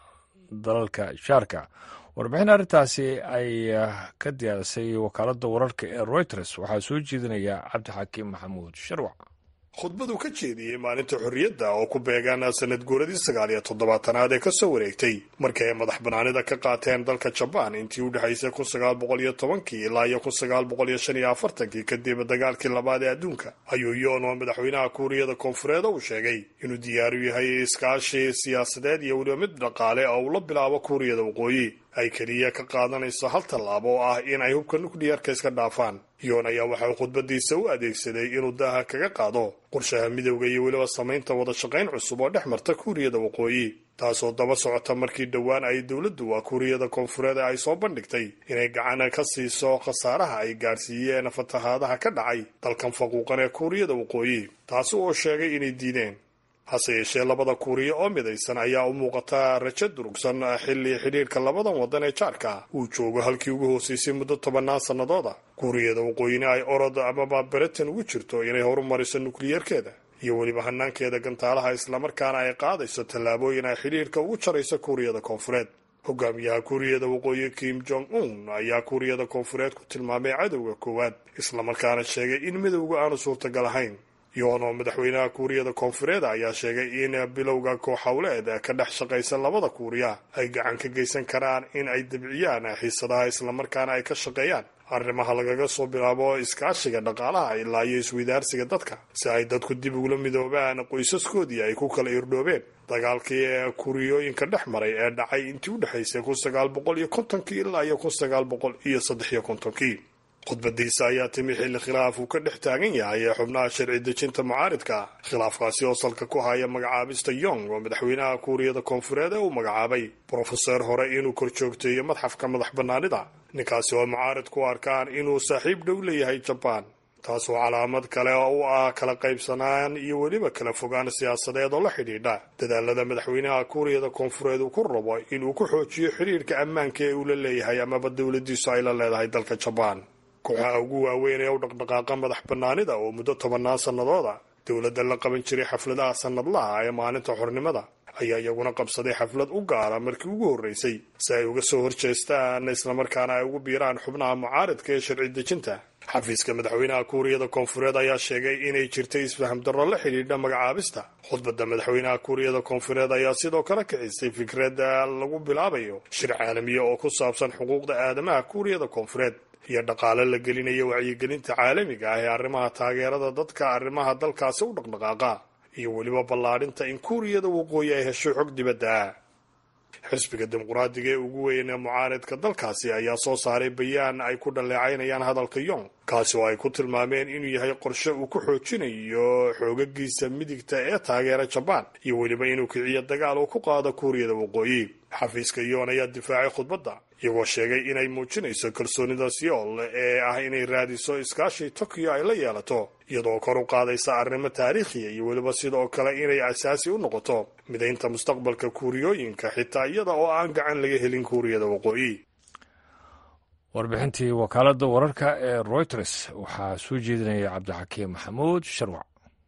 dalalka jaarka warbixin arrintaasi ay ka diyaarisay wakaaladda wararka ee reuters waxaa soo jeedinaya cabdixakiim maxamuud sharwac khudbadu ka jeediyey maalinta xorriyadda oo ku beegaan sanad guuradii sagaal iyo toddobaatanaad ee kasoo wareegtay markii ay madax banaanida ka qaateen dalka jabaan intii u dhexaysay kun sagaal boqol iyo tobankii ilaa iyo kun sagaal boqol iyo shan iyo afartankii kadib dagaalkii labaad ee adduunka ayuu yoon oo madaxweynaha kuuriyada koonfureed uu sheegay inuu diyaaru yahay iskaashi siyaasadeed iyo weliba mid dhaqaale oo uu la bilaabo kuuriyada waqooyi ay keliya ka qaadanayso hal tallaabo oo ah in ay hubka nukliyeerka iska dhaafaan yoon ayaa waxauu khudbadiisa u adeegsaday inuu daaha kaga qaado qorshaha midowda iyo weliba samaynta wada shaqayn cusub oo dhex marta kuuriyada waqooyi taasoo daba socota markii dhowaan ay dowladdu waa kuuriyada koonfureed ay soo bandhigtay inay gacan ka siiso khasaaraha ay gaadhsiiyeen fatahaadaha ka dhacay dalkan faquuqan ee kuuriyada waqooyi taasi oo sheegay inay diideen hase yeeshee labada kuuriya oo midaysan ayaa u muuqata rajo durugsan xilli xidhiirka labadan waddan ee jaarka uu joogo halkii ugu hooseysay muddo tobannaan sannadooda kuuriyada waqooyina ay orod amaba beretan ugu jirto inay horumariso nukliyeerkeeda iyo weliba hanaankeeda gantaalaha islamarkaana ay qaadayso tallaabooyin ay xidhiirka ugu jarayso kuuriyada koonfureed hogaamiyaha kuuriyada waqooyi kim jong un ayaa kuuriyada koonfureed ku tilmaamay cadowga koowaad islamarkaana sheegay in midowga aanu suurtagal ahayn yoon oo madaxweynaha kuuriyada koonfureed ayaa sheegay in bilowga kooxhowleed ka dhex shaqaysa labada kuuriya ay gacan ka geysan karaan in ay dabciyaan xiisadaha islamarkaana ay ka shaqeeyaan arrimaha lagaga soo bilaabo iskaashiga dhaqaalaha ilaa iyo iswadaarsiga dadka si ay dadku dib ugula midoobaan qoysaskoodii ay ku kala irdhoobeen dagaalkii ee kuuriyooyinka dhex maray ee dhacay intii u dhexaysay kun sagaal boqol iyo kontonkii ilaa iyo kun sagaal boqol iyo saddex iyo kontonkii khudbadiisa ayaa timi xilli khilaaf uu ka dhex taagan yahay ee xubnaha sharci dejinta mucaaridka khilaafkaasi oo salka ku haya magacaabista yong oo madaxweynaha kuuriyada koonfureed ee uu magacaabay brofeser hore inuu kor joogteeyo madxafka madax bannaanida ninkaasi oo mucaarid ku arkaan inuu saaxiib dhow leeyahay jabaan taasoo calaamad kale oo u ah kala qaybsanaan iyo weliba kala fogaan siyaasadeed oo la xidhiidha dadaalada madaxweynaha kuuriyada koonfureed uu ku rabo inuu ku xoojiyo xidhiirka ammaanka ee uu la leeyahay amaba dowladiisu ay la leedahay dalka jabaan kooxaha ugu waaweyn ee u dhaqdhaqaaqa madax bannaanida oo muddo tobannaan sannadooda dowladda la qaban jiray xafladaha sannadlaha ee maalinta xornimada ayaa iyaguna qabsaday xaflad u gaara markii ugu horreysay si ay uga soo horjeestaan islamarkaana ay ugu biiraan xubnaha mucaaridka ee sharci dejinta xafiiska madaxweynaha kuuriyada koonfureed ayaa sheegay inay jirtay isfaham darro la xidhiidha magacaabista khudbadda madaxweynaha kuuriyada koonfureed ayaa sidoo kale kicisay fikradda lagu bilaabayo shir caalamiya oo ku saabsan xuquuqda aadamaha kuuriyada koonfureed iyo dhaqaale la gelinayo wacyigelinta caalamiga ah ee arrimaha taageerada dadka arrimaha dalkaasi u dhaqdhaqaaqa iyo weliba ballaadhinta in kuuriyada waqooyi ay hesho xog dibadda ah xisbiga dimuqraadiga ee ugu weyn ee mucaaridka dalkaasi ayaa soo saaray bayaan ay ku dhaleecaynayaan hadalka yong kaasi oo ay ku tilmaameen inuu yahay qorshe uu ku xoojinayo xoogagiisa midigta ee taageera jabaan iyo weliba inuu kiciyo dagaal uu ku qaado kuuriyada waqooyi xafiiska yoon ayaa difaacay khudbadda iyagoo sheegay inay muujinayso kalsoonida siyool ee ah inay raadiso iskaashi tokyo ay la yeelato iyadoo kor u qaadaysa arrimo taariikhiya iyo weliba sidoo kale inay asaasi u noqoto midaynta mustaqbalka kuuriyooyinka xitaa iyada oo aan gacan laga helin kuuriyada waqooyi warbixintii wakaaladda wararka ee royters waxaa soo jeedinaya cabdixakiim maxamuud sharwac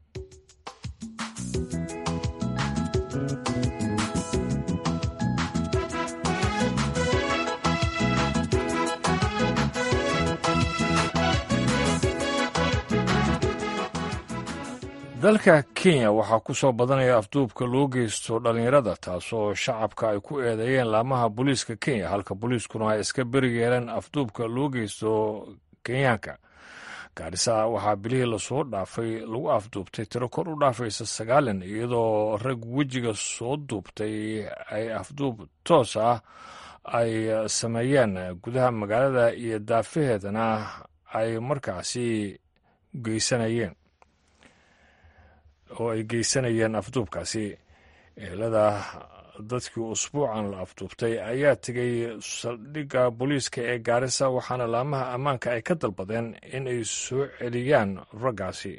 dalka kenya waxaa ku soo badanaya afduubka loo geysto dhallinyarada taasoo shacabka ay ku eedeeyeen laamaha booliiska kenya halka booliiskuna ay iska beri yeeleen afduubka loo geysto kenyaanka gaarisa waxaa bilihii lasoo dhaafay lagu afduubtay tiro kor u dhaafaysa sagaalan iyadoo rag wejiga soo duubtay ay afduub toos ah ay sameeyeen gudaha magaalada iyo daafaheedana ay markaasi geysanayeen oo ay geysanayeen afduubkaasi ehelada dadkii usbuucan la afduubtay ayaa tegay saldhigga booliiska ee gaarisa waxaana laamaha ammaanka ay ka dalbadeen in ay soo celiyaan raggaasi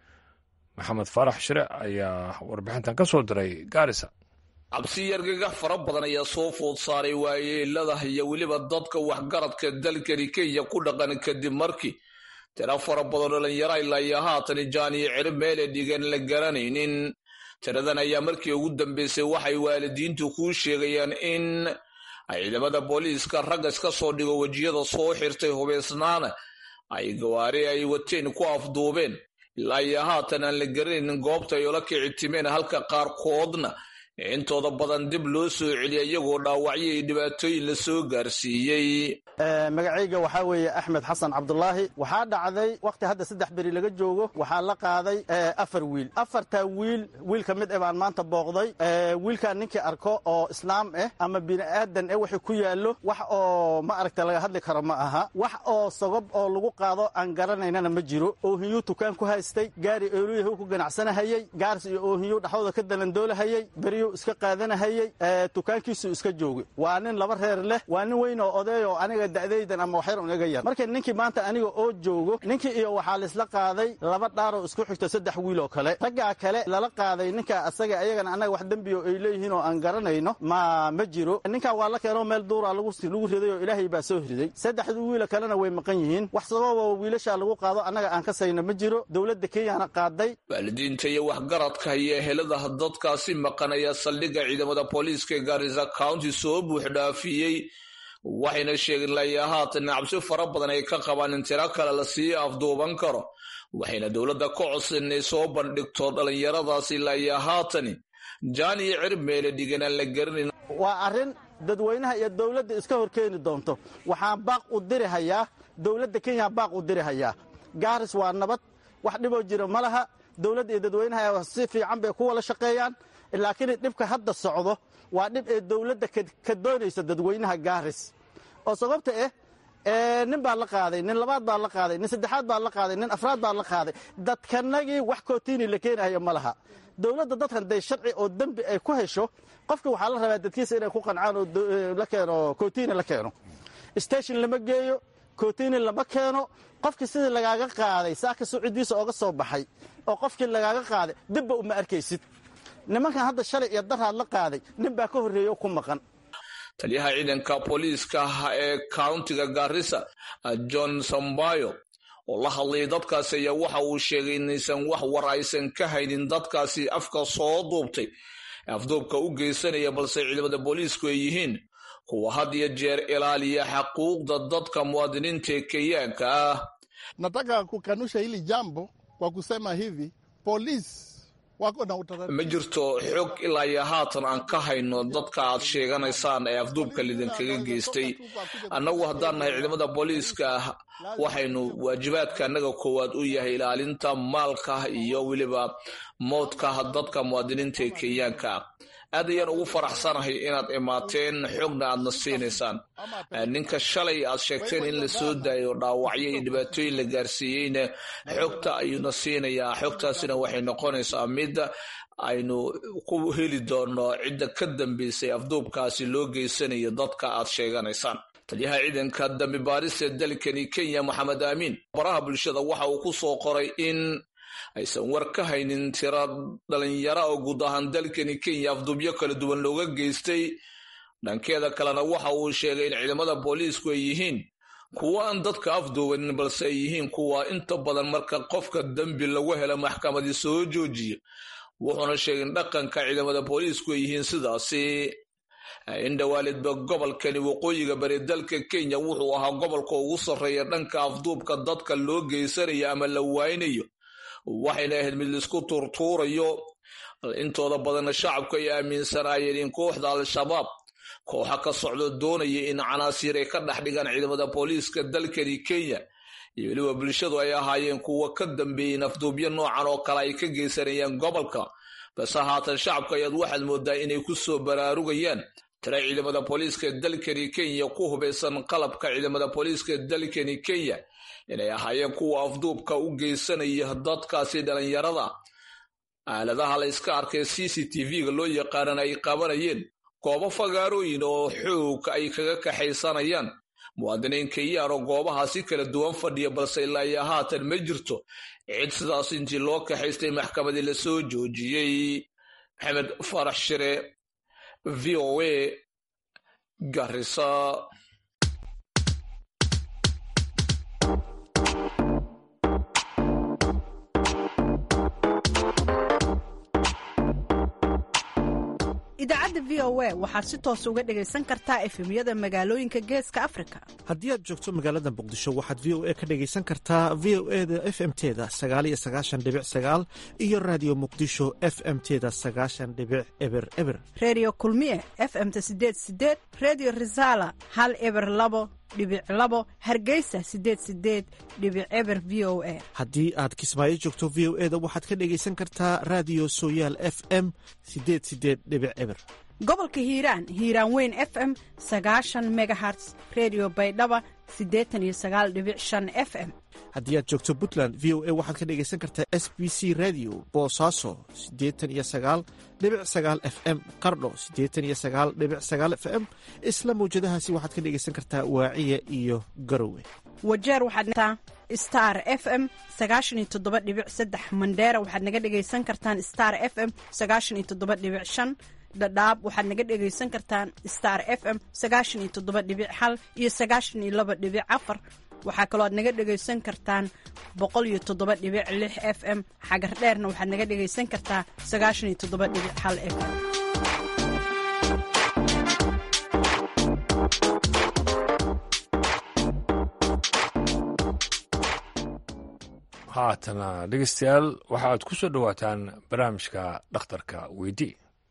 maxamed faarax shire ayaa warbixintan ka soo diray gaarisa cabsi yargaga fara badan ayaa soo food saaray waayeelada iyo weliba dadka waxgaradka dalkani kenya ku dhaqan kadib markii tira fara badan dhalinyaro ilaa iyo haatan jaaniyo ciro meele dhigan la garanaynin tiradan ayaa markii ugu dambeysay waxay waalidiintu kuu sheegayaan in ciidamada booliiska ragga iska soo dhigo wejiyada soo xirtay hubeysnaana ay gawaari ay wateen ku afduubeen ilaa iyo haatan aan la garanaynin goobta ay ola kici timeen halka qaarkoodna intooda badan dib loo soo celiya iyagoo dhaawacyo iyo dhibaatooyin la soo gaarsiiyey magacayga waxaa weeye axmed xasan cabdulaahi waxaa dhacday wakhti hadda saddex beri laga joogo waxaa la qaaday afar wiil afartaa wiil wiil ka mid eh baan maanta booqday wiilkaan ninkii arko oo islaam ah ama bini'aadan eh wixii ku yaallo wax oo ma aragta laga hadli karo ma aha wax oo sagob oo lagu qaado aan garanaynana ma jiro oohiyuu tukaan ku haystay gaari eoluyahu ku ganacsanahayey gaaris iyo oohiyu dhaxdooda ka dalandoolahayey beriyuu iska qaadanahayey tukaankiisuu iska joogay waa nin laba reer leh waa nin weyn oo odeey oo aniga da'daydan ama waxyar un iga yar marka ninkii maanta aniga oo joogo ninkii iyo waxaa laisla qaaday laba dhaaroo isku xigto saddex wiil oo kale raggaa kale lala qaaday ninka asaga ayagana annaga wax dembiyo ay leeyihiin oo aan garanayno ma ma jiro ninkaa waa la keenoo meel duuraa lagu riday oo ilaahay baa soo riday saddexdu wiila kalena way maqan yihiin wax sababa wiilashaa lagu qaado annaga aan ka sayno ma jiro dowladda kenyana qaaday waalidiinta iyo waxgaradka iyo ehelada dadkaasi maqan ayaa saldhigga ciidamada booliiska ee gaarisa county soo buux dhaafiyey waxayna sheegeen layaa haatan cabsi fara badan ay ka qabaan in tiro kale lasii afduuban karo waxayna dowladda ka codsan inay soo bandhigto dhallinyaradaasi layaa haatani jaan iyo cirib meele dhigan aan la garanayn waa arrin dadweynaha iyo dowladda iska hor keeni doonto waxaan baaq u diri hayaa dowladda kenya baaq u diri hayaa gaaris waa nabad wax dhiboo jira ma laha dowladda iyo dadweynaha si fiican bay ku wada shaqeeyaan laakiin dhibka hadda socdo waa dhib ee dowladda ka doonaysa dadweynaha gaaris oo sababta ah nin baa la qaaday nin labaad baa la qaaday nin saddexaad baa la qaaday nin afraad baa la qaaday dadkanagii wax kootiini la keenayo ma laha dowladda dadkan day sharci oo dembi ay ku hesho qofka waxaa la rabaa dadkiisa inay ku qancaan oo la keeno kootiini la keeno station lama geeyo kootiini lama keeno qofkii sidii lagaaga qaaday saaka sucidiisa ooga soo baxay oo qofkii lagaaga qaaday dibba uma arkaysid nimankan hadda shalay iyo daraad la qaaday nin baa ka horreeya oo ku maqan taliyaha ciidanka booliiska ee countiga garissa john sambayo oo la hadlayay dadkaasi ayaa waxa uu sheegay inaysan wax war aysan ka haynin dadkaasi afka soo duubtay afduubka u geysanaya balse ciidamada booliisku ay yihiin kuwa had iyo jeer ilaaliya xaquuqda dadka muwaadiniinta ee kenyaanka ah nataka kukanusha hili jambo kwa kusema hivi polisi ma jirto xog ilaa iyo haatan aan ka hayno dadka aad sheeganaysaan ee afduubka lidinkaga geystay annagu haddaan nahay ciidamada booliiska waxaynu waajibaadka annaga koowaad u yahay ilaalinta maalka iyo weliba moodka dadka muwaadiniinta ee kenyaanka aad ayaan ugu faraxsanahay inaad imaateen xogna aadna siinaysaan ninka shalay aad sheegteen in la soo daayo dhaawacyo iyo dhibaatooyin la gaarsiiyeyna xogta ayuuna siinayaa xogtaasina waxay noqonaysaa mid aynu ku heli doono cidda ka dambeysay afduubkaasi loo geysanayo dadka aad sheeganaysaan taliyaha ciidanka dambi baaris ee dalkani kenya maxamed aamiin baraha bulshada waxa uu ku soo qoray in aysan war ka haynin tira dhalinyara oo guud ahaan dalkani kenya afduubyo kala duwan looga geystay dhankeeda kalena waxa uu sheegay in ciidamada booliisku ay yihiin kuwa aan dadka afduubanin balse ay yihiin kuwa inta badan marka qofka dembi lagu helo maxkamadii soo joojiya wuxuuna sheegay in dhaqanka ciidamada booliisku ay yihiin sidaasi indhawaalidba gobolkani waqooyiga bari dalka kenya wuxuu ahaa gobolka ugu sarreeya dhanka afduubka dadka loo geysanayo ama la waaynayo waxayna ahayd mid laisku tuurtuurayo intooda badanna shacabku ay aaminsanaayeen in kooxda al-shabaab kooxa ka socdo doonaya in canaasiir ay ka dhex dhigaan ciidamada booliiska dalkani kenya iyo weliba bulshadu ay ahaayeen kuwa ka dambeeyey afduubyo noocan oo kale ay ka geysanayaan gobolka base haatan shacabka ayaad waxaad moodaa inay ku soo baraarugayaan tira ciidamada booliiska dalkani kenya ku hubaysan qalabka ciidamada booliiska dalkani kenya inay ahaayeen kuwa afduubka u geysanaya dadkaasi dhalinyarada aaladaha la yska arkay c c t v-ga loo yaqaanana ay qabanayeen goobo fagaarooyin oo xoog ay kaga kaxaysanayaan muwaadiniin kenyaan oo goobahaasi kala duwan fadhiya balse ilaa iyo haatan ma jirto cid sidaas intii loo kaxaystay maxkamadii lasoo joojiyey maxamed farax shire v o a garisa idaacadda v o a waxaad si toos uga dhegaysan kartaa efemyada magaalooyinka geeska afrika haddii aad joogto magaalada muqdisho waxaad v o a ka dhegaysan kartaa v o e da f m teda sagaaliyo sagaashan dhibic sagaal iyo raadiyo muqdisho f m teda sagaashan dhibic eber eber reediyo kulmiye f m-ta sideed sideed reediyo risaala hal eber labo dhibic labo hargeysa sideed sideed dhibic eber v o a haddii aad kismaayo joogto v o e da waxaad ka dhegaysan kartaa raadiyo sooyaal f m sideed sideed dhibic eber gobolka hiiraan hiiraan weyn f m sagaashan megaherts redio baydhaba siddeetan iyo sagaal dhibic shan f m haddii aad joogto puntland v o a waxaad ka dhegaysan kartaa s b c radio boosaaso siddeetan iyo sagaal dhibic sagaal f m qardho siddeetan iyo sagaal dhibic sagaal f m isla mawjadahaasi waxaad ka dhegaysan kartaa waaciya iyo garowe wajeer waxaad star f m sagaashan iyo toddoba dhibic saddex mandheera waxaad naga dhegaysan kartaan star f m sagaashan iyo toddoba dhibic shan dhadhaab waxaad naga dhegaysan kartaan star f m sagaashan iyo toddoba dhibic hal iyo sagaashan iyo laba dhibic afar waxaa kaloo aad naga dhegaysan kartaan boqol iyo toddoba dhibic lix f m xagar dheerna waxaad naga dhegaysan kartaa sagaashan iyo toddoba dhibic hal f m haatana dhegeystayaal waxaad ku soo dhowaataan barnaamijka dhakhtarka weydii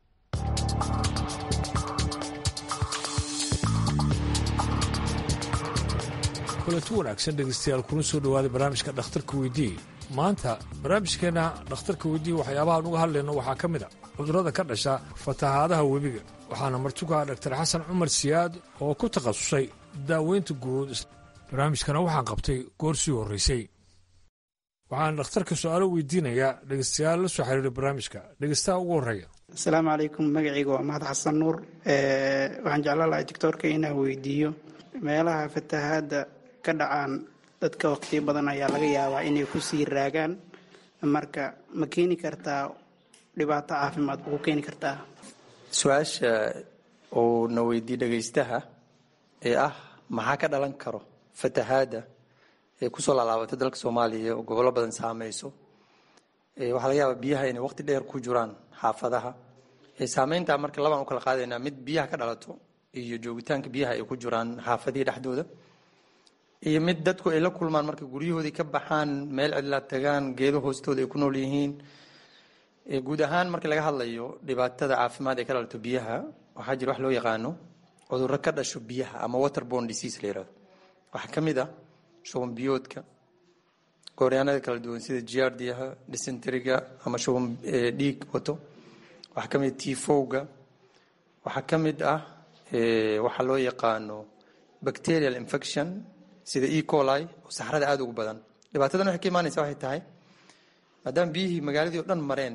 kulanti wanaagsan dhegeystayaal kuna soo dhowaaday barnaamijka dhakhtarka weydii maanta barnaamijkeenna dhakhtarka weydii waxyaabahaan uga hadlayno waxaa ka mid a cudurrada ka dhasha fatahaadaha webiga waxaana martuka dhaktar xasan cumar siyaad oo ku takhasusay daaweynta guud barnaamijkana waxaan qabtay goor sii horraysay waxaan dhakhtarka su-aalo weydiinayaa dhegeystayaal la soo xiriiray barnaamijka dhegeystaha ugu horreeya asalaamu calaykum magacayga waa mahad xasan nuur waxaan jeclaan lahay doctoorka inaan weydiiyo meelaha fatahaadda ka dhacaan dadka waqtiyo badan ayaa laga yaabaa inay ku sii raagaan marka ma keeni kartaa dhibaato caafimaad ma ku keeni kartaa su-aasha uu na weydiiye dhegaystaha ee ah maxaa ka dhalan karo fatahaadda ee kusoo laalaabatay dalka soomaaliya oo gobollo badan saameyso waxaa laga yaabaa biyaha inay waqti dheer ku jiraan xaafadaha saameynta marka labaan u kala qaadaynaa mid biyaha ka dhalato iyo joogitaanka biyaha ay ku jiraan xaafadihii dhexdooda iyo mid dadku ay la kulmaan marka guryahoodii ka baxaan meel cidlaa tagaan geedo hoostooda ay ku nool yihiin guud ahaan markii laga hadlayo dhibaatada caafimaad ee ka dhalato biyaha waxaa jira wax loo yaqaano cudurro ka dhasho biyaha ama waterborne disease la yirahdo waxaa ka mid ah shuban biyoodka gooryaanada kala duwan sida giardiyaha dysenteriga ama shuban dhiig wato waxaa ka mid ah tifowga waxaa ka mid ah waxaa loo yaqaano bacterial infection sida e coli oo saxrada aada ugu badan dhibaatadan waxay ka imaanaysa waxay tahay maadaama biyihii magaaladii o dhan mareen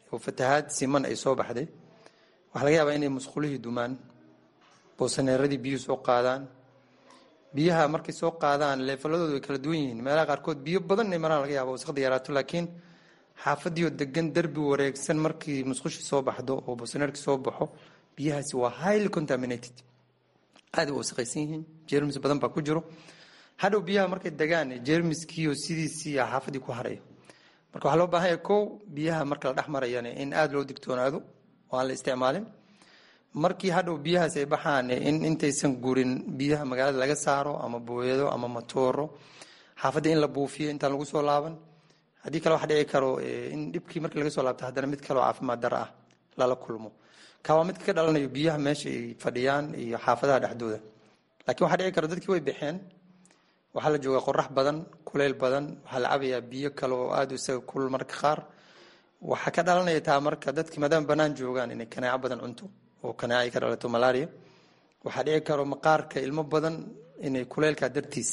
oo fatahaad siman ay soo baxday waxaa laga yaabaa inay musqulihii dumaan boosaneeradii biyuhu soo qaadaan biyaha markay soo qaadaan leefaladoodu way kala duwan yihiin meelaha qaarkood biyo badan inay maraan laga yaaba wasaqda yaraato laakiin xaafadiioo degan derbi wareegsan markii musqushii soo baxdo oo boosaneerkii soo baxo biyahaasi waa highly contaminated aada u wasaqaysan yihiin jermis badan baa ku jiro hadhow biyaha markay degaan jermiskiioo sidiisii xaafadii ku harayo marka waxaa loo baahanya kow biyaha marka la dhex marayana in aada loo digtoonaado oo aan la isticmaalin markii hadhow biyahaas ay baxaan in intaysan gurin biyaha magaalada laga saaro ama booyado ama matooro xaafadda in la buufiyo intaan lagu soo laaban haddii kale waxa dhici karo in dhibkii markii laga soo laabto haddana mid kaleo caafimaad dara ah lala kulmo ka waa midka ka dhalanayo biyaha meesha ay fadhiyaan iyo xaafadaha dhexdooda laakiin waxaa dhici karo dadkii way baxeen waxaa la joogaa qorax badan kuleyl badan waxaa la cabayaa biyo kale oo aada isaga kulul marka qaar waxaa ka dhalanaya taa marka dadkii maadaama banaan joogaan inay kanaaco badan cunto oo kanaaco ay ka dhalato malaria waxaa dhici karo maqaarka ilmo badan inay kuleylka dartiis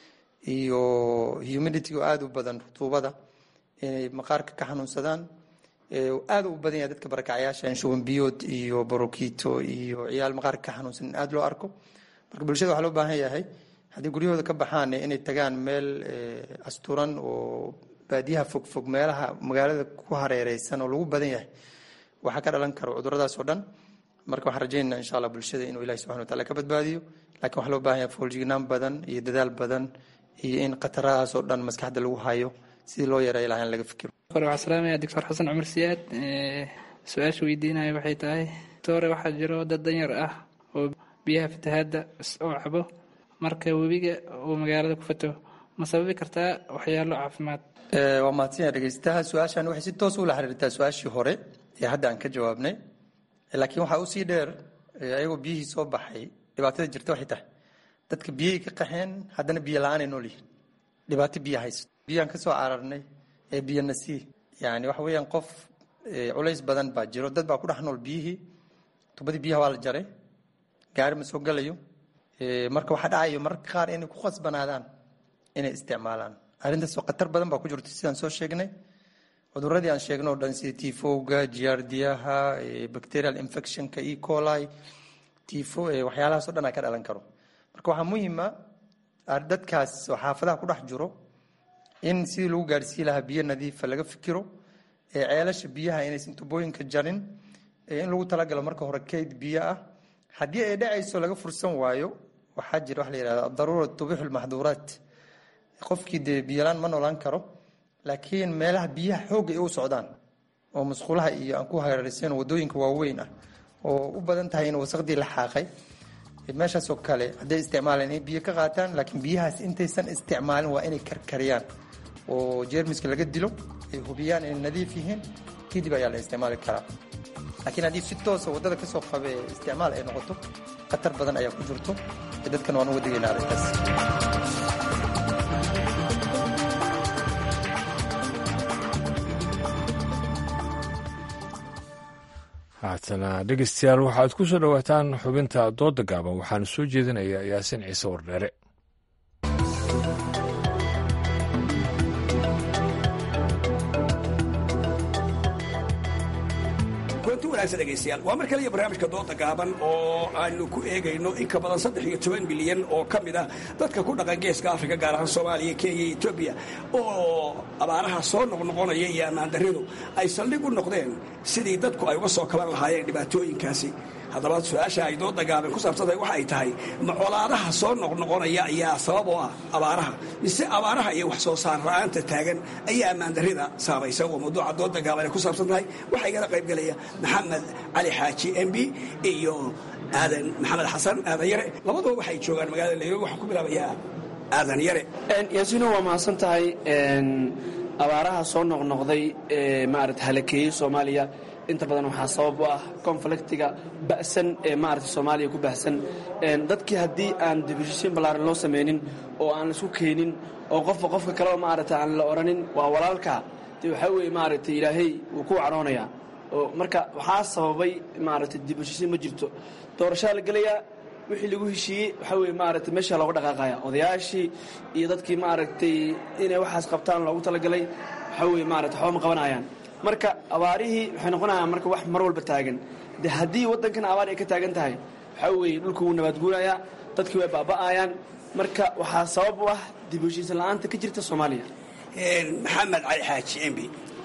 iyo humidity oo aada u badan rutuubada inay maqaarka ka xanuunsadaan aada u badan yahay dadka barakacyaasha shuban biyood iyo borokito iyo ciyaal maqaarka ka xanuunsan in aada loo arko marka bulshada waxaa loo baahan yahay haddii guryahooda ka baxaan inay tagaan meel asturan oo baadiyaha fogfog meelaha magaalada ku hareereysan oo lagu badan yahay waxaa ka dhalan karo cuduradaas oo dhan marka waxaan rajaynaa insha allah bulshada inuu ilahi subxana wataala ka badbaadiyo lakiin waxaa loo baahan yahay fooljignaan badan iyo dadaal badan iyo in khatarahaas oo dhan maskaxda lagu hayo sidii loo yareeyo lahaa in laga fikiro hore waxaa salaamaya doctor xasan cumar siyaad su-aasha weydiinaya waxay tahay doore waxaa jiro dad danyar ah oo biyaha fatahaadda oo cabo marka webiga uu magaalada ku fato ma sababi kartaa waxyaalo caafimaad waa mahadsanyaa dhegeystaha su-aashan waxay si toos ula xiriirtaa su-aashii hore ee hadda aan ka jawaabnay laakiin waxaa usii dheer ayagoo biyihii soo baxay dhibaatada jirta waxay tahay dadka biyihii ka qaxeen haddana biyo la-aan ay nool yihiin dhibaato biyo haysto biyaan ka soo cararnay ee biyo nasii yani waxa weeyaan qof culays badan baa jiro dad baa ku dhex nool biyihii tubadii biyaha waa la jaray gaari ma soo galayo marka waxaa dhacayo mararka qaar inay ku khasbanaadaan inay isticmaalaan arrintaasoo khatar badan baa ku jirto sidaan soo sheegnay cuduradii aan sheegno o dhan sida tifowga jiyaardiyaha bacterial infectionka e coli tifo waxyaalahaasoo dhan aa ka dhalan karo marka waxaa muhiima dadkaas oo xaafadaha ku dhex jiro in sidii lagu gaarsiin lahaa biyo nadiifa laga fikiro ceelasha biyaha inaysan tubooyinka jarin in lagu talagalo marka hore kayd biyo ah haddii ay dhacayso laga fursan waayo waxaa jira waxa la yihahda adaruura tubixu lmaxduuraat qofkii dee biyolaan ma noolaan karo laakiin meelaha biyaha xoogga ay u socdaan oo musqulaha iyo aan ku hareeraysan wadooyinka waaweyn ah oo u badan tahay in wasaqdii la xaaqay meeshaasoo kale hadday isticmaalaan inay biyo ka qaataan laakiin biyahaas intaysan isticmaalin waa inay karkariyaan oo jeermiska laga dilo ay hubiyaan inay nadiif yihiin kadib ayaa la isticmaali karaa laakiin haddii si toosa waddada kasoo qabe isticmaal ay noqoto khatar badan ayaa ku jirto dadkan waan uga digaynaa arrintaas haatana dhegeystayaal waxaad ku soo dhowaataan xubinta dooda gaaban waxaana soo jeedinayaa yaasin ciise wardheere kulanti wanaagsan dhegaystayaal waa mar kale iyo barnaamijka dooda gaaban oo aanu ku eegayno in ka badan saddex iyo toban milyan oo ka mid ah dadka ku dhaqan geeska afrika gaar ahaan soomaaliya kenya iyo etoobiya oo abaaraha soo noqnoqonaya iyo ammaandaridu ay saldhig u noqdeen sidii dadku ay uga soo kaban lahaayeen dhibaatooyinkaasi haddaba su-aasha ay dooda gaaban ku saabsantahay waxa ay tahay ma colaadaha soo noqnoqonaya ayaa sabab oo ah abaaraha mise abaaraha iyo wax soo saar la-aanta taagan ayaa ammaandarida saamaysa waa mawduuca dooda gaaban ay ku saabsan tahay waxaa igala qaybgelaya maxamed cali xaaji m b iyo aadan maxamed xasan aadan yare labaduba waxay joogaan magaalada nairobi waxaan ku bilaabayaa aadan yare yaasino waa mahadsan tahay abaaraha soo noqnoqday ee maarata halakeeyey soomaaliya inta badan waxaa sabab u ah konfliktiga ba'san ee maarata soomaaliya ku bahsan dadkii haddii aan dibushishin ballaaran loo samaynin oo aan laisku keenin oo qofba qofka kaleo maarata aan la odhanin waa walaalka dee waxaa weeye maaragtay ilaahay wuu ku cadhoonayaa oo marka waxaa sababay maaragtay dibushishin ma jirto doorashaa la gelayaa wixii lagu heshiiyey waxaa weye maaragtay meesha looga dhaqaaqaya odayaashii iyo dadkii maaragtay inay waxaas qabtaan loogu talagalay waxaa weye maarata waxba ma qabanayaan marka abaarihii waxay noqonayaan marka wax mar walba taagan de haddii waddankan abaar ay ka taagan tahay waxaa weeye dhulku wuu nabaadguurayaa dadkii way baaba'ayaan marka waxaa sabab u ah dib u heshiisan la'aanta ka jirta soomaaliya maxamed cali xaaji embi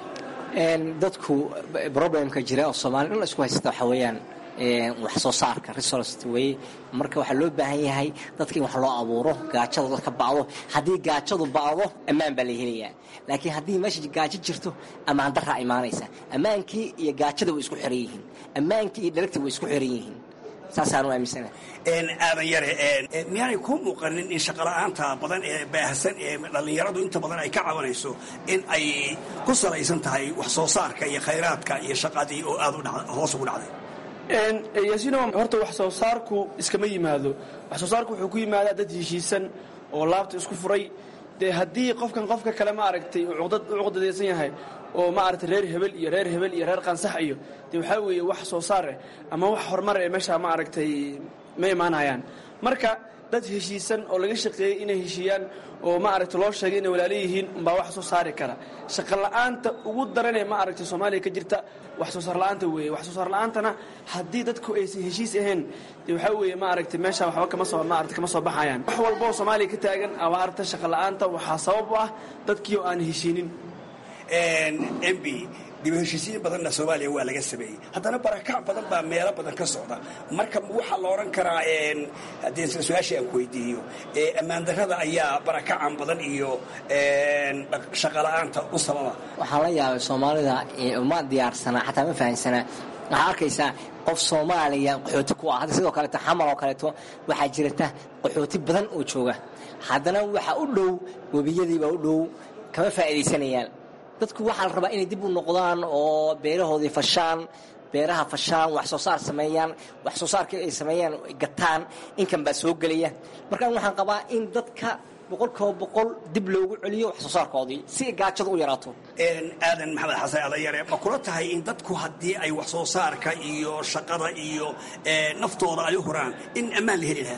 dadku problemka jira oo soomaaliya dhan isku haysta waxa weeyaan wax soo saarka resource weye marka waxaa loo baahan yahay dadka in wax loo abuuro gaajada dadka ba'do haddii gaajadu ba'do ammaan baa la helayaa laakiin haddii meesha gaajo jirto ammaan daraa imaanaysa ammaankii iyo gaajada way isku xiran yihiin ammaankii iyo dhalagta way isku xiran yihiin saasaan u aaminsana aadan yare miyaanay kuu muuqanin in shaqola'aanta badan ee baahsan ee dhallinyaradu inta badan ay ka cabanayso in ay ku salaysan tahay wax soo saarka iyo khayraadka iyo shaqadii oo aad hoos ugu dhacday yaasiino horta wax soo saarku iskama yimaado wax soo saarku wuxuu ku yimaadaa dad heshiisan oo laabta isku furay dee haddii qofkan qofka kale ma aragtay uu cuqdadaysan yahay oo ma aragtay reer hebel iyo reer hebel iyo reer qansax iyo dee waxaa weeye wax soo saar eh ama wax horumar eh meeshaa ma aragtay ma imaanayaan marka dad heshiisan oo laga shaqeeyey inay heshiiyaan oo ma aragtay loo sheegay inay walaalo yihiin umbaa wax soo saari kara shaqo la'aanta ugu daranee ma aragtay soomaaliya ka jirta wax soo saar la'aanta weeye wax soo saar la'aantana haddii dadku aysan heshiis ahayn dee waxaa weeye ma aragtay meesha waxba kama soo ma aragtay kama soo baxayaan wax walba oo soomaaliya ka taagan abaarta shaqo la'aanta waxaa sabab u ah dadkii oo aan heshiinin mb dib heshiisiin badanna soomaaliya waa laga sameeyey haddana barakac badan baa meelo badan ka socda marka waxaa la odhan karaa haddii isla su-aashii aan ku weydiiyo ammaan darrada ayaa barakacan badan iyo shaqola'aanta u sababa waxaa la yaabay soomaalida uma diyaarsana xataa ma fahansanaa waxaa arkaysaa qof soomaaliya qaxooti ku ah hadda sidoo kaleeto xamar oo kaleeto waxaa jirata qaxooti badan oo jooga haddana waxaa u dhow webiyadiibaa u dhow kama faa'iidaysanayaan dadku waxaa la rabaa inay dib u noqdaan oo beerahoodii fashaan beeraha fashaan wax soo saar sameeyaan wax soo saarkii ay sameeyaan gataan inkan baa soo gelaya markaan waxaan qabaa in dadka boqolkiiba boqol dib loogu celiyo wax soo saarkoodii si gaajada u yaraato aadan maxamed xasan adayare ma kula tahay in dadku haddii ay wax soo saarka iyo shaqada iyo naftooda ay u huraan in ammaan la heli lahaa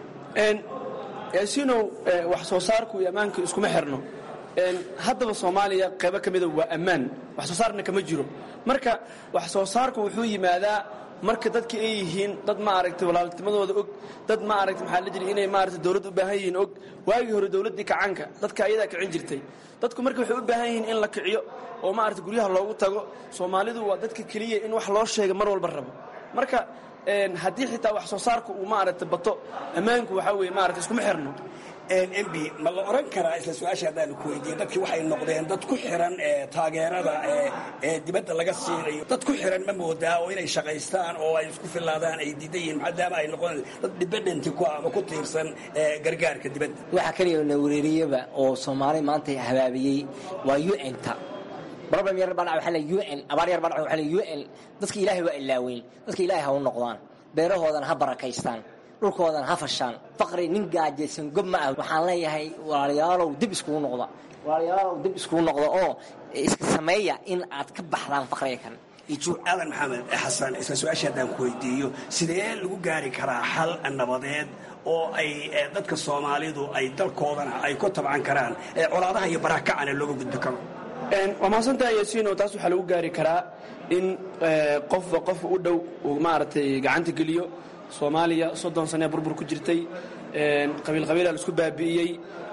yaasiinow wax soo saarku iyo ammaanka iskuma xirno haddaba soomaaliya qaybo ka mida waa ammaan wax soo saarna kama jiro marka wax soo saarku wuxuu yimaadaa marka dadka ay yihiin dad ma aragtay walaaltimadooda og dad ma aragtay maxaa la jiri inay maaragtay dawlad u baahan yihiin og waagii hore dawladdii kacanka dadka ayadaa kicin jirtay dadku marka waxay u baahan yihiin in la kiciyo oo maaragtay guryaha loogu tago soomaalidu waa dadka keliya in wax loo sheega mar walba rabo marka haddii xitaa wax soo saarku uu maaragtay bato ammaanku waxaa weeye maaragtay iskuma xirno mb ma la oran karaa isla su-aasha haddaanu ku weydiiye dadkii waxay noqdeen dad ku xiran taageerada ee dibadda laga siinayo dad ku xiran ma moodaa oo inay shaqaystaan oo ay isku filaadaan ay diidan yihiin maadaama ay noqdeen dad dibadhanti ku ama ku tiirsan gargaarka dibadda waxaa kaliya na wereeriyaba oo soomaali maanta habaabiyey waa un-ta problem yar baa dhaca waxaa un abaar yar baa dhaca waxaa un dadka ilaahay waa ilaaweyn dadka ilaahay ha u noqdaan beerahoodana ha barakaystaan dhulkoodan ha fashaan faqri nin gaajaysan gob ma ah waxaan leeyahay walaalayaalow dib iskugu noqda walaalayaalow dib iskugu noqda oo iska sameeya in aad ka baxdaan faqriga kan aadan maxamed xasan isla su-aasha haddaan ku weydiiyo sidee lagu gaari karaa xal nabadeed oo ay dadka soomaalidu ay dalkoodana ay ku tabcan karaan colaadaha iyo barakacana looga gudbi karo waa mahadsantahay yaasiino taas waxaa lagu gaari karaa in qofba qofka u dhow uu maaragtay gacanta geliyo soomaaliya soddon sanee burbur ku jirtay qabiil qabiila la isku baabi'iyey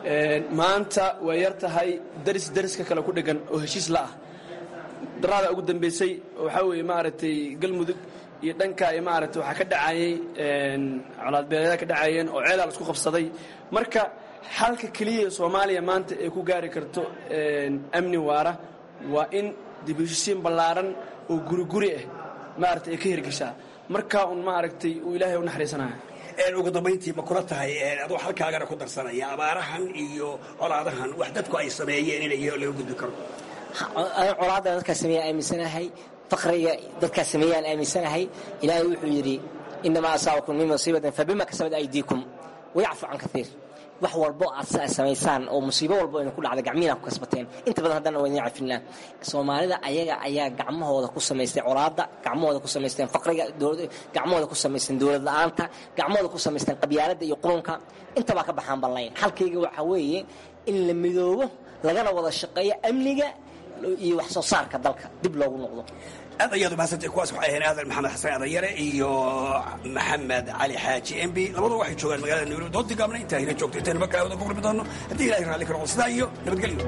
maanta way yar tahay daris dariska kale ku dhegan oo heshiis la ah daraada ugu dambaysay waxaa weeye maaragtay galmudug iyo dhanka iyo maaragtay waxaa ka dhacayey colaadbeeleeda ka dhacayeen oo ceelaa la isku qabsaday marka xalka keliya ee soomaaliya maanta ay ku gaari karto amni waara waa in dib heshisiin ballaaran oo guriguri ah maaragtay ay ka hirgeshaa markaa un maaragtay uu ilaahay u naxariisanaya ugu dambayntii ma kula tahay adoo halkaagana ku darsanaya abaarahan iyo colaadahan wax dadku ay sameeyeen in laga gudbi karo colaadda dadkaa sameeya aaminsanahay faqriga dadkaa sameeyaan aaminsanahay ilaahay wuxuu yidhi inamaa asaabakum min musiibatin fabima kasabat aydiikum wayacfu can kaiir wax walbo aad samaysaan oo musiibo walbo aynu ku dhacda gacmihiina ku kasbateen inta badan haddana waa idin cafinaa soomaalida ayaga ayaa gacmahooda ku samaystay colaadda gacmahooda ku samaysteen faqriga gacmahooda ku samaysteen dowlad la-aanta gacmahooda ku samaysteen qabyaaladda iyo qurunka intabaa ka baxaan ballayn xalkayga waxaa weeye in la midoobo lagana wada shaqeeyo amniga iyo wax soo saarka dalka dib loogu noqdo aad ayaad umahadsantay kuwaas waxay ahayn aadan maxamed xasan adanyare iyo maxamed cali xaaji mb labadu waxay joogaan magaalada nairobi doodii gaabna intaa hina joogto intaynu mar kale wada ku qurbi doonno haddii ilahay raalli ka noqdo sidaa iyo nabadgelyo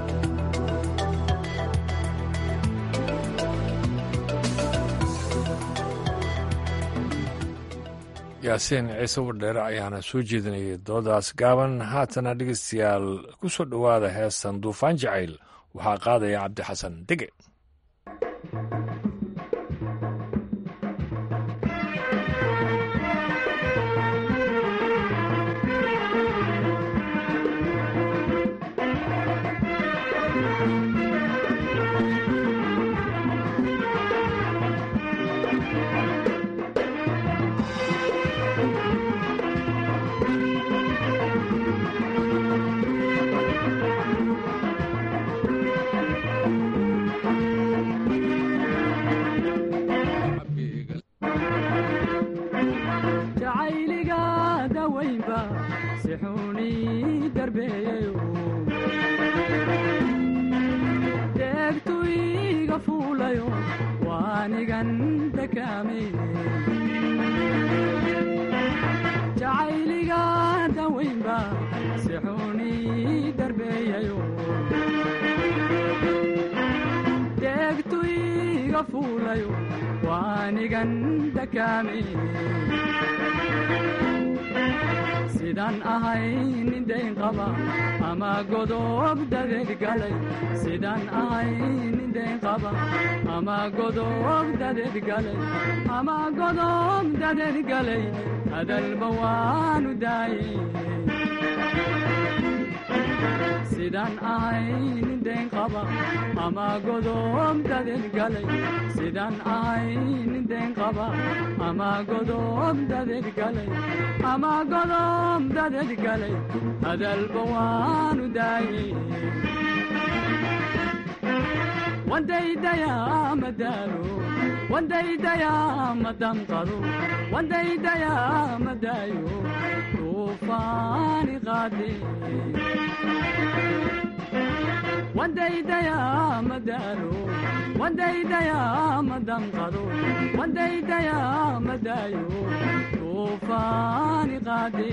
yaasiin ciise wardheere ayaana soo jeedinayay doodaas gaaban haatana dhegeystayaal ku soo dhowaada heestan duufaan jacayl waxaa qaadaya cabdixasan dege sidaan ahay nin dayn qaba ama godob dadeed galay sidaan ahay nin dayn qaba ama godob dadeed galay ama godob dadeed galay hadalba waanu daayey sidaan ahay nin dayn qaba ama godob dadeed galay sidaan ahay nin dayn qaba ama godob dadeed galay ama godob dadeed galay hadalba waanu daayey wandaydayaa madaalo wandaydayaa madamqado wandaydayaa madaayo duufaani qaade wandaydayaa madaalo wandaydayaa madamqado wandaydayaa madaayo duufaani qaade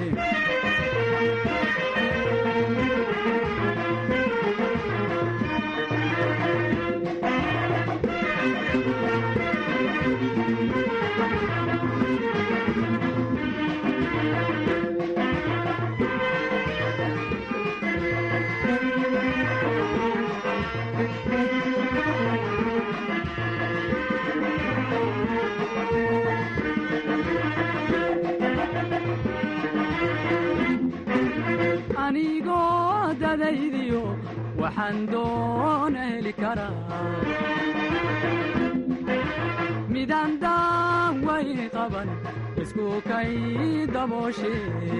anigoo dadaydiyo waxaan doona heli karaa midaan daan wayn qaban isku kay dabooshe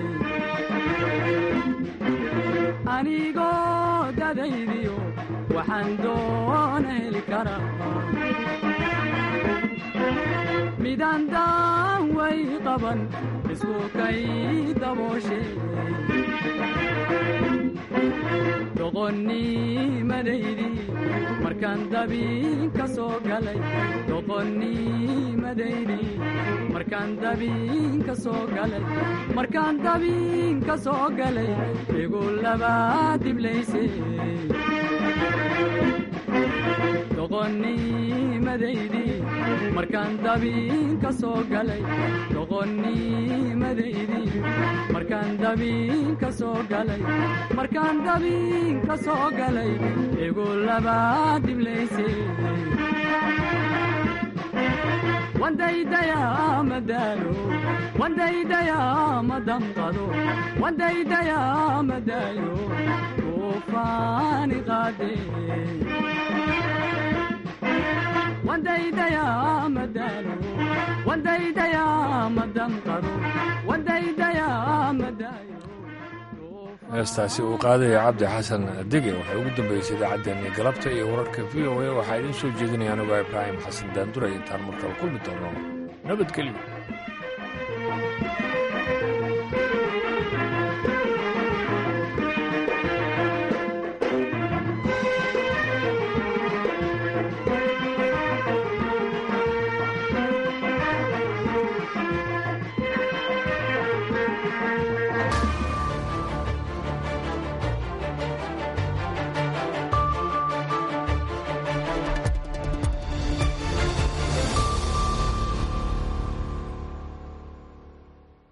anigoo dadaydiyo waxaan doona heli karaa midaan daan way qaban isku kay dabooshe doqonnimadaydi markaan dabiin ka soo galay doqonnimadaydi markaan dabiin ka soo galay markaan dabiin ka soo galay igu labaa diblayse doqonnimadaydi markaan dabiin ka soo galay doqonnimadaydi markaan dabiin ka soo galay markaan dabiin ka soo galay igu labaa diblayse wandaydayaa madaalo wandaydayaa madamqado wandaydayaa madaayo tuufaani qaade wandaydayaa madaalo wandaydayaa madamqado wandaydayaa madaayo heestaasi uu qaadaya cabdi xasan dege waxay ugu dambeysay idaacaddeenii galabta iyo wararka v o a waxaa idiin soo jeedinaya anigoo ibraahim xasan daanduray intaan markale kulmi doono nabadgelyo